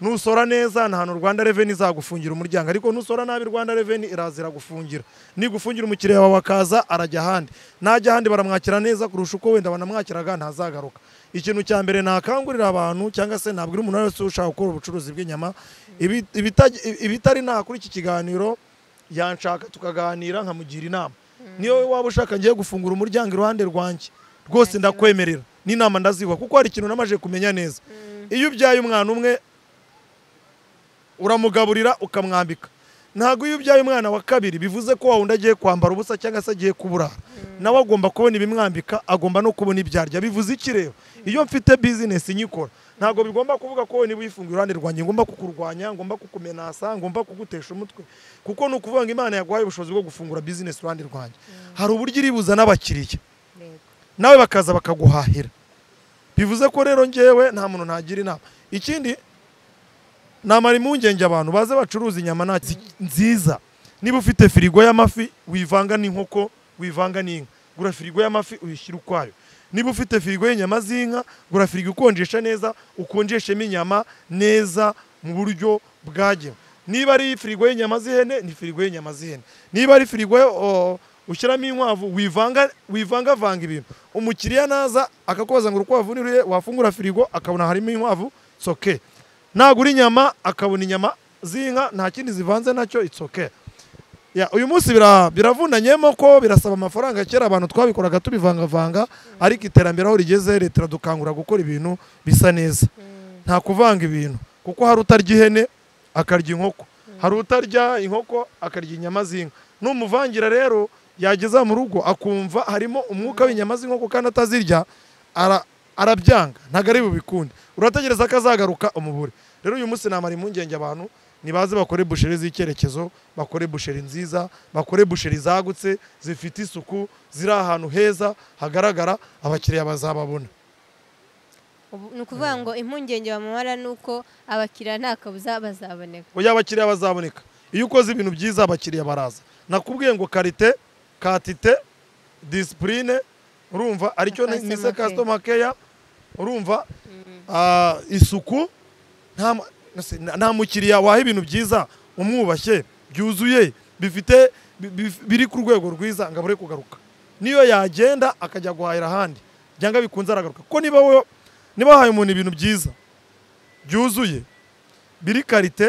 S1: nusora neza nta hantu rwanda reveni izagufungira umuryango ariko nusora nabi rwanda reveni irazira gufungira nigufungira umukiriya wawe akaza arajya ahandi najya ahandi baramwakira neza kurusha uko wenda banamwakiraga ntazagaruka ikintu cya mbere nakangurira abantu cyangwa se nabwira umuntu wese ushaka gukora ubucuruzi bw'inyama ibi- ibita- ibitari nta kuri iki kiganiro yanshaka tukaganira nkamugira inama niyo wowe waba ushaka ngiye gufungura umuryango iruhande rwanjye rwose ndakwemerera n'inama ndaziwa kuko hari ikintu namaze kumenya neza iyo ubyaye umwana umwe uramugaburira ukamwambika ntabwo iyo ubyaye umwana wa kabiri bivuze ko wa wundi agiye kwambara ubusa cyangwa se agiye kuburara nawe agomba kubona ibimwambika agomba no kubona ibyo arya bivuze iki rero iyo mfite bizinesi nyikora ntabwo bigomba kuvuga ko niba uyifunga iruhande rwanjye ngomba kukurwanya ngomba kukumenasa ngomba kugutesha umutwe kuko ni ukuvuga ngo imana yaguhaye ubushobozi bwo gufungura bizinesi iruhande rwanjye hari uburyo iribuza n'abakiriya nawe bakaza bakaguhahira bivuze ko rero ngewe nta muntu nagira inama ikindi namara impungenge abantu baze bacuruza inyama nta ki- nziza niba ufite firigo y'amafi wivanga n'inkoko wivanga n'inka gura firigo y'amafi uyishyira ukwayo niba ufite firigo y'inyama z'inka gura firigo ikonjesha neza ukonjeshemo inyama neza mu buryo bwagewe niba ari firigo y'inyama z'ihene ni firigo y'inyama z'ihene niba ari firigo o, ushyiramo inkwavu wivanga wivangavanga ibintu umukiriya naza akakubaza ngo urukwavu ni ruhe wafungura firigo akabona harimo inkwavu it's okay nagura inyama akabona inyama z'inka nta kindi zivanze nacyo it's okay Ya, uyu munsi bira- biravunanyemo ko birasaba amafaranga kera abantu twabikoraga tubivangavanga ariko iterambere aho rigeze leta iradukangura gukora ibintu bisa neza nta kuvanga ibintu kuko hari utarya ihene akarya inkoko hari utarya inkoko akarya inyama z'inka n'umuvangira rero yageza mu rugo akumva harimo umwuka w'inyama z'inkoko kandi atazirya ara- arabyanga ntabwo ari bubikunde urategereza ko azagaruka umubure rero uyu munsi namara impungenge abantu nibaze bakore busheri z'icyerekezo bakore busheri nziza bakore busheri zagutse zifite isuku ziri ahantu heza hagaragara abakiriya bazababona
S2: Ubu- ni ukuvuga ngo impungenge bamubara ni uko abakiriya nta kabuza bazaboneka
S1: oya abakiriya bazaboneka iyo ukoze ibintu byiza abakiriya baraza nakubwiye ngo karite katite disipurine urumva aricyo ni-
S2: Customer
S1: ni se
S2: care.
S1: kasitoma keya urumva Ah, isuku nta mu- nase- na- nta mukiriya waha ibintu byiza umwubashye byuzuye bifite bi- bi- biri ku rwego rwiza ngo abure kugaruka niyo yagenda akajya guhahira ahandi byanga bikunze aragaruka kuko niba wowe niba wahaye umuntu ibintu byiza byuzuye biri karite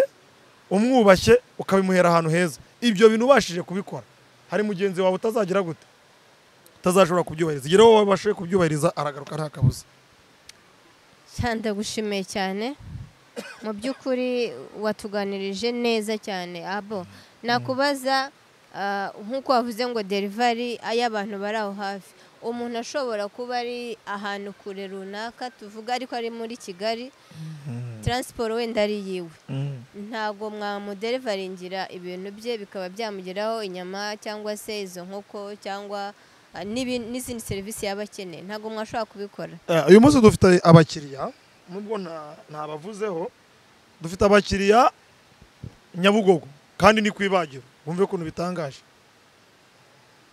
S1: umwubashye ukabimuhera ahantu heza ibyo bintu ubashije kubikora hari mugenzi wawe utazagira gute utazashobora kubyubahiriza igihe rero wowe wabashije kubyubahiriza aragaruka nta kabuza
S2: cyane ndagushimiye cyane mu by'ukuri watuganirije neza cyane abo nakubaza ah, nk'uko wavuze ngo derivari y'abantu bari aho hafi umuntu ashobora kuba ari ahantu kure runaka tuvuga ariko ari muri kigali taransiporo wenda ari yiwe ntabwo mwamuderivaringira ibintu bye bikaba byamugeraho inyama cyangwa se izo nkoko cyangwa ah, n'ibi- n'izindi serivisi yaba akeneye ntabwo mwashobora kubikora
S1: Eh, uyu munsi dufite abakiriya nubwo nta- ntabavuzeho dufite abakiriya nyabugogo kandi ni ku ibagiro wumve ukuntu bitangaje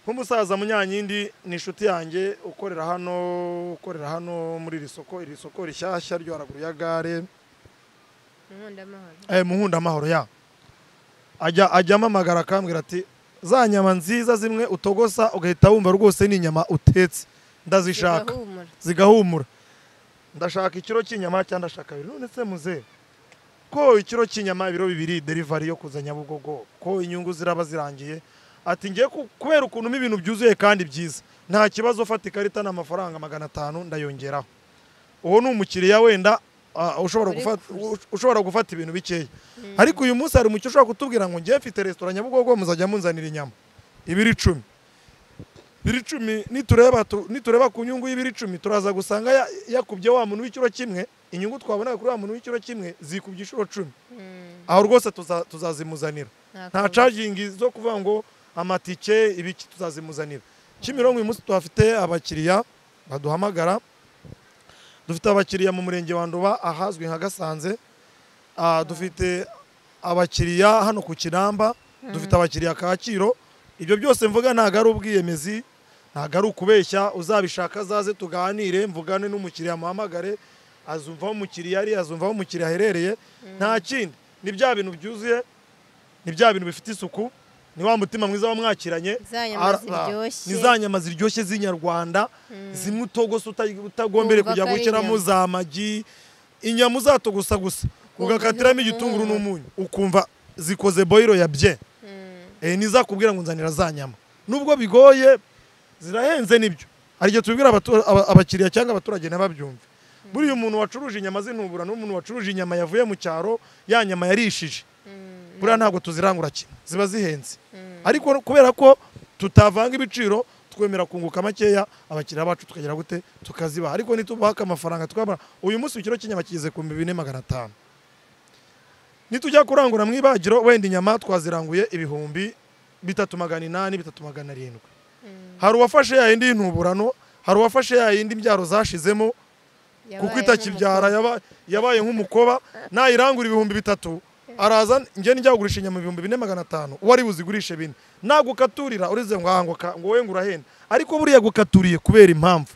S1: nk'umusaza munyankindi ni inshuti yanjye ukorera hano ukorera hano muri iri soko iri soko rishyashya ryo haraguru ya gare
S2: nkundamahoro
S1: eh, mu nkundamahoro ya ajya ajya amamagara akambwira ati za nyama nziza zimwe utogosa ugahita wumva rwose ni inyama utetse ndazishaka
S2: Zigahumura.
S1: zigahumura ndashaka ikiro cy'inyama cyangwa ndashaka bibiri none se muze ko ikiro cy'inyama ibiro bibiri derivari yo kuza nyabugogo ko inyungu ziraba zirangiye ati ngiye ku- kubera ukuntu ibintu byuzuye kandi byiza nta kibazo ufata ikarita ni amafaranga magana atanu ndayongeraho uwo ni umukiriya wenda ah, ushobora
S2: Uri
S1: gufata-
S2: kuza.
S1: ush- ushobora gufata ibintu bikeya ariko uyu munsi hari umucyo ushobora kutubwira ngo ngiye mfite resitora nyabugogo muzajya munzanira inyama ibiri icumi biri icumi nitureba tu- nitureba ku nyungu y'ibiri icumi turaza gusanga ya- yakubye wa muntu w'ikiro kimwe inyungu twabonaga kuri wa muntu w'ikiro kimwe zikubye inshuro cumi aho rwose tuza- tuzazimuzanira nta cagingi zo kuvuga ngo amatike ibiki tuzazimuzanira kimironko uyu munsi tuhafite abakiriya baduhamagara dufite abakiriya mu murenge wa nduba ahazwi nka gasanze Ah, dufite abakiriya hano ku kinamba dufite abakiriya kaciro ibyo byose mvuga ntabwo ari ubwiyemezi ntabwo ari ukubeshya uzabishaka azaze tuganire mvugane n'umukiriya muhamagare azumva aho umukiriya ari azumva aho umukiriya aherereye nta kindi ni bya bintu byuzuye ni bya bintu bifite isuku ni wa mutima mwiza wamwakiranye
S2: zanyama
S1: Ara- ah,
S2: ziryoshye
S1: ni za nyama ziryoshye z'inyarwanda zimwe utogose uta- utagombere
S2: Wumva
S1: kujya
S2: ko ari
S1: gukeramo
S2: inyama.
S1: za magi inyama uzatogosa gusa ugakatiramo igitunguru
S2: umunyu.
S1: n'umunyu ukumva zikoze boyiro ya bye
S2: Mm.
S1: Eh, ntizakubwira ngo nzanira za nyama nubwo bigoye zirahenze nibyo hari igihe tubibwira abatu- aba- abakiriya cyangwa abaturage ntibabyumve buriya umuntu wacuruje inyama z'intubura n'umuntu wacuruje inyama yavuye mu cyaro ya nyama yarishije
S2: Mm.
S1: buriya ntabwo tuzirangura kimwe ziba zihenze
S2: Mm.
S1: ariko kubera ko tutavanga ibiciro twemera kunguka makeya abakiriya bacu tukagera gute tukazibaha ariko nitubaka amafaranga tukabara uyu munsi ikiro cy'inyama kigeze ku bihumbi bine magana atanu nitujya kurangura mu ibagiro wenda inyama twaziranguye ibihumbi bitatu magana inani bitatu magana arindwi
S2: Mm.
S1: hari uwafashe ya yindi y'intuburano hari uwafashe ya yindi mbyaro zashizemo kuko
S2: Yabaye
S1: itakibyara
S2: nk'umukobwa.
S1: yaba- yabaye nk'umukoba nayirangura ibihumbi bitatu araza njye nijya kugurisha inyama ibihumbi bine magana atanu uwari buzigurishe bine nagukaturira urize ngo ahanguka ngo wowe ngo urahenda ariko buriya gukaturiye kubera impamvu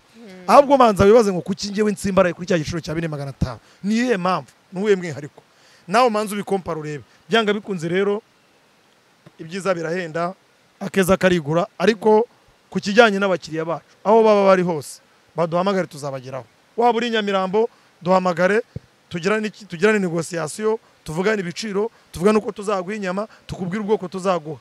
S1: ahubwo banza wibaze ngo kuki njyewe nsimbaraye kuri cya giciro cya bine magana atanu ni iyihe mpamvu ni uwuhe mwihariko nawe umanza ubikompara urebe byanga bikunze rero ibyiza birahenda akeza karigura ariko ku kijyanye n'abakiriya bacu aho baba bari hose baduhamagare tuzabageraho waba uri i nyamirambo duhamagare tugirane iki- tugirane negosiyasiyo tuvugane ibiciro tuvugane uko tuzaguha inyama tukubwire ubwoko tuzaguha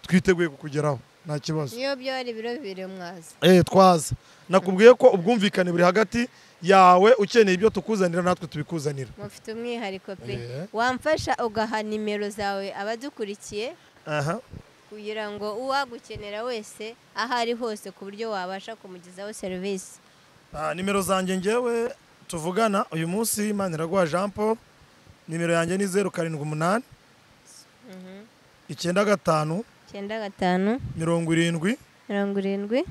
S1: twiteguye kukugeraho nta kibazo
S2: niyo byari ibiro bibiri mwaza
S1: eh twaza nakubwiye ko ubwumvikane buri hagati yawe ukeneye ibyo tukuzanira natwe tubikuzanira
S2: mufite umwihariko pe
S1: Eh.
S2: wamfasha ugaha nimero zawe abadukurikiye
S1: aha
S2: kugira ngo uwagukenera wese aho ari hose ku buryo wabasha kumugezaho serivisi
S1: Ah, nimero zanjye ngewe tuvugana uyu munsi maniragwa jean paul nimero yanjye ni zeru karindwi umunani icyenda gatanu
S2: icyenda gatanu
S1: mirongo irindwi
S2: mirongo irindwi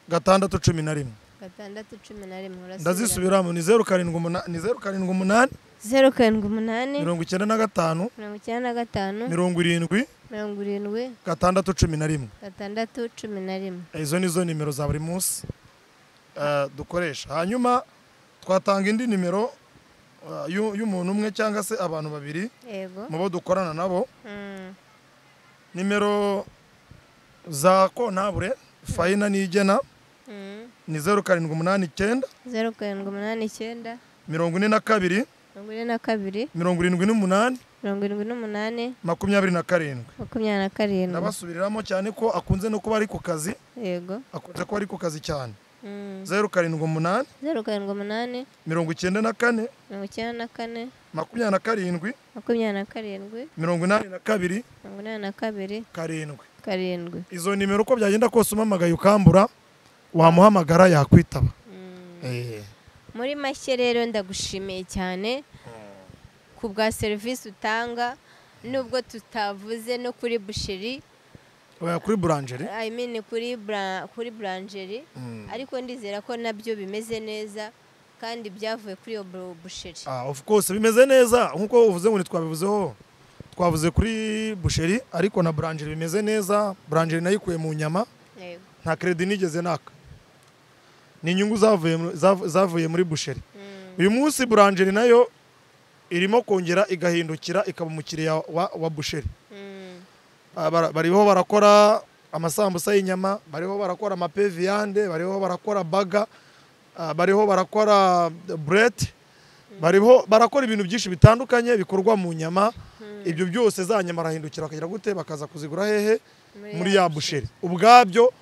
S1: gatandatu cumi na rimwe
S2: gatandatu cumi na rimwe urasubira.
S1: ndazisubiramo ni zeru karindwi umunani ni zeru karindwi umunani
S2: zeru karindwi umunani
S1: mirongo icyenda na gatanu
S2: mirongo icyenda na gatanu
S1: mirongo irindwi
S2: mirongo irindwi
S1: gatandatu cumi na rimwe
S2: gatandatu cumi na rimwe
S1: izo ni zo nimero za buri munsi eh, dukoresha hanyuma twatanga indi nimero eh, y'u- y'umuntu umwe cyangwa se abantu babiri
S2: yego
S1: mu bo dukorana nabo
S2: Mm.
S1: nimero za kontabure fayina nigena
S2: Mm.
S1: ni zeru karindwi umunani icyenda
S2: zeru karindwi umunani icyenda
S1: mirongo ine na kabiri
S2: mirongo ine na kabiri
S1: mirongo irindwi n'umunani
S2: mirongo irindwi n'umunani
S1: makumyabiri na karindwi
S2: makumyabiri na karindwi
S1: ndabasubiriramo cyane ko akunze no kuba ari ku kazi
S2: yego
S1: akunze kuba ari ku kazi cyane
S2: Mm.
S1: zeru karindwi umunani
S2: zeru karindwi umunani
S1: mirongo icyenda na kane
S2: mirongo icyenda na kane
S1: makumyabiri na karindwi
S2: makumyabiri na karindwi
S1: mirongo inani na kabiri
S2: mirongo inani na kabiri
S1: karindwi
S2: karindwi
S1: izo nimero uko byagenda kose umamagaye ukambura wamuhamagara yakwitaba
S2: Mm.
S1: Eh.
S2: muri make rero ndagushimiye cyane ku bwa serivisi utanga nubwo tutavuze no kuri busheri
S1: Oya, kuri buranjeri
S2: I mean kuri bra- kuri buranjeri
S1: Mm.
S2: ariko ndizera ko nabyo bimeze neza kandi byavuye kuri iyo bu- busheri
S1: Ah, of course bimeze neza nkuko uvuze ngo ntitwabivuzeho twavuze kuri busheri ariko na buranjeri bimeze neza buranjeri nayo ikuye mu nyama
S2: Yego.
S1: nta kredi nigeze naka ni inyungu zavuye mu- zav- zavuye muri busheri
S2: Mm.
S1: uyu munsi buranjeri nayo irimo kongera igahindukira ikaba umukiriya wa, wa busheri
S2: Mm.
S1: Ah, bara- bariho barakora amasambusa y'inyama bariho barakora amapeviyande bariho barakora baga ah, bariho barakora burete bariho barakora ibintu byinshi bitandukanye bikorwa mu nyama ibyo byose za nyama arahindukira bakagira gute bakaza kuzigura hehe muri ya busheri ubwabyo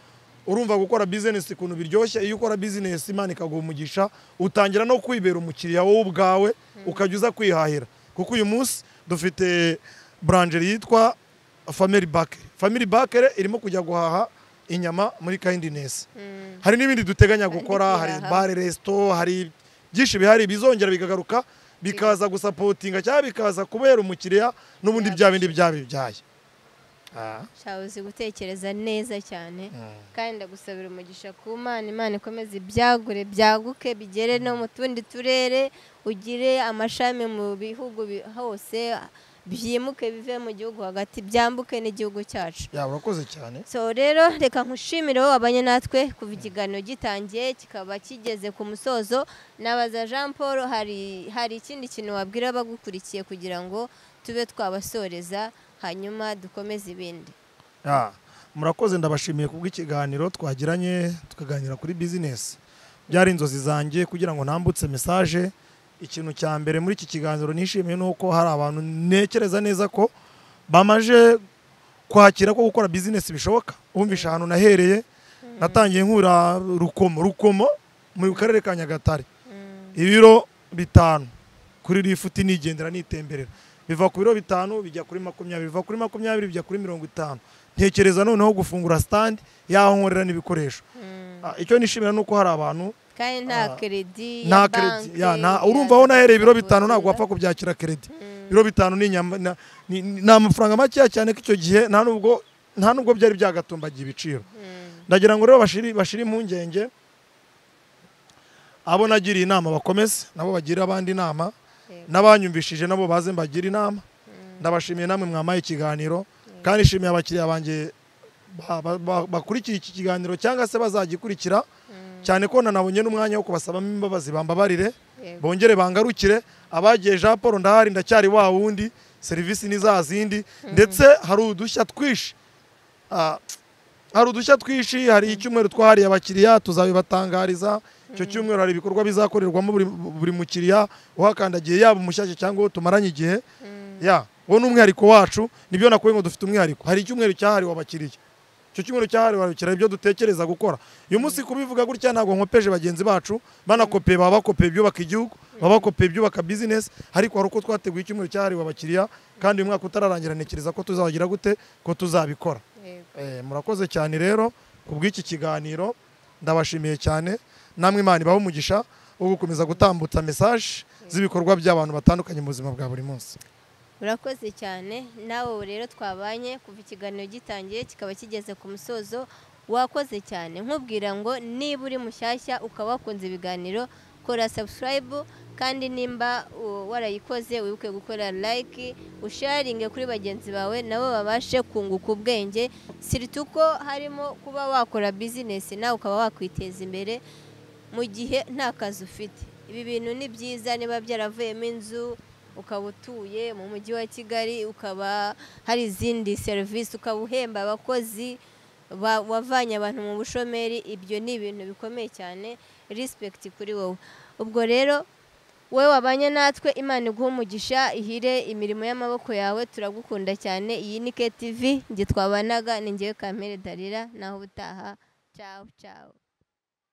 S1: urumva gukora bizinesi ukuntu biryoshye iyo ukora bizinesi imana ikaguha umugisha utangira no kwibera umukiriya wowe ubwawe ukajya uza kwihahira kuko uyu munsi dufite buranjeri yitwa family bakeri family bakeri irimo kujya guhaha inyama muri kayindi neza
S2: Mm.
S1: hari n'ibindi duteganya
S2: Kandi
S1: gukora hari
S2: turaha.
S1: bare resito hari byinshi bihari bizongera bikagaruka bikaza gusapotinga cyangwa bikaza kubera umukiriya n'ubundi bya bindi byabibyaye Ah,
S2: Shaho uzi gutekereza neza cyane
S1: mm.
S2: kandi ndagusabira umugisha ku mana imana ikomeze ibyagure byaguke bigere no mu tundi turere ugire amashami mu bihugu bi- hose byimuke bive mu gihugu hagati byambuke n'igihugu cyacu
S1: yaba urakoze cyane
S2: so rero reka nkushimire wowe wabanye natwe kuva ikiganiro gitangiye kikaba kigeze ku musozo nabaza jean paul hari hari ikindi kintu wabwira abagukurikiye kugira ngo tube twabasoreza hanyuma dukomeze ibindi
S1: Ah, murakoze ndabashimiye kubw'ikiganiro twagiranye tukaganira kuri bizinesi byari inzozi zanjye kugira ngo ntambutse mesaje ikintu cya mbere muri iki kiganiro nishimiye ni uko hari abantu ntekereza neza ko bamaje kwakira ko gukora bizinesi bishoboka wumvisha ahantu nahereye natangiye nkura rukomo rukomo mu karere ka nyagatare ibiro bitanu kuri rifuti nigendera nitemberera biva ku biro bitanu bijya kuri makumyabiri biva kuri makumyabiri bijya kuri mirongo itanu ntekereza noneho gufungura sitandi yaho nkorera n'ibikoresho Ah, icyo nishimira ni uko hari abantu
S2: kandi nta
S1: Ah,
S2: keredi
S1: nta keredi ya, nta- urumva aho nahereye ibiro bitanu ntabwo wapfa kubyakira keredi ibiro bitanu ni inyama- na- ni ni amafaranga makeya cyane ko icyo gihe nta nubwo nta nubwo byari byagatumbagiye ibiciro ndagira ngo rero bashiri bashire impungenge abo nagiriye inama bakomeze nabo bagire abandi inama n'abanyumvishije nabo baze mbagire inama ndabashimiye namwe mwamaye ikiganiro kandi nshimiye abakiriya banjye ba- ba- ba- bakurikiye iki kiganiro cyangwa se bazagikurikira cyane ko nanabonye n'umwanya wo kubasabamo imbabazi bambabarire bongere bangarukire abagiye jean paul ndahari ndacyari wa wundi serivisi ni za zindi ndetse hari udushya twinshi Ah, hari udushya twinshi hari icyumweru twahariye abakiriya tuzabibatangariza icyo cyumweru hari ibikorwa bizakorerwamo buri, buri mukiriya uhakandagiye yaba umushyashya cyangwa uwo tumaranye igihe ya uwo ni umwihariko wacu nibyo nakuwe ngo dufite umwihariko hari icyumweru cyahariwe abakiriya icyo cyumweru cyahariwe abakiriya ibyo dutekereza gukora uyu munsi kubivuga gutya ntabwo nkopeje bagenzi bacu banakopeye baba bakopeye ibyubaka igihugu baba bakopeye ibyubaka bizinesi ariko hari uko twateguye icyumweru cyahariwe abakiriya kandi uyu mwaka utararangira ntekereza ko tuzagira gute ko tuzabikora Eh, murakoze cyane rero ku bw'iki kiganiro ndabashimiye cyane namwe imana ibahe umugisha wo gukomeza gutambutsa mesaje z'ibikorwa by'abantu batandukanye mu buzima bwa buri munsi
S2: urakoze cyane nawe ubu rero twabanye kuva ikiganiro gitangiye kikaba kigeze ku musozo wakoze cyane nkubwira ngo niba uri mushyashya ukaba wakunze ibiganiro kora sabusikarayibu kandi nimba uh, warayikoze wibuke gukora layiki usharinge kuri bagenzi bawe nabo babashe kunguka ubwenge siriti uko harimo kuba wakora bizinesi nawe ukaba wakwiteza imbere mu gihe nta kazi ufite ibi bintu ni byiza niba byaravuyemo inzu ukaba utuye mu mujyi wa kigali ukaba hari izindi serivisi ukaba uhemba abakozi ba- wavanye abantu mu bushomeri ibyo ni ibintu bikomeye cyane rispekiti kuri wowe ubwo rero wowe wabanye natwe imana iguha umugisha ihire imirimo y'amaboko yawe turagukunda cyane iyi ni KTV nge twabanaga ni ngewe kamere darira naho ubutaha cyawu cyawu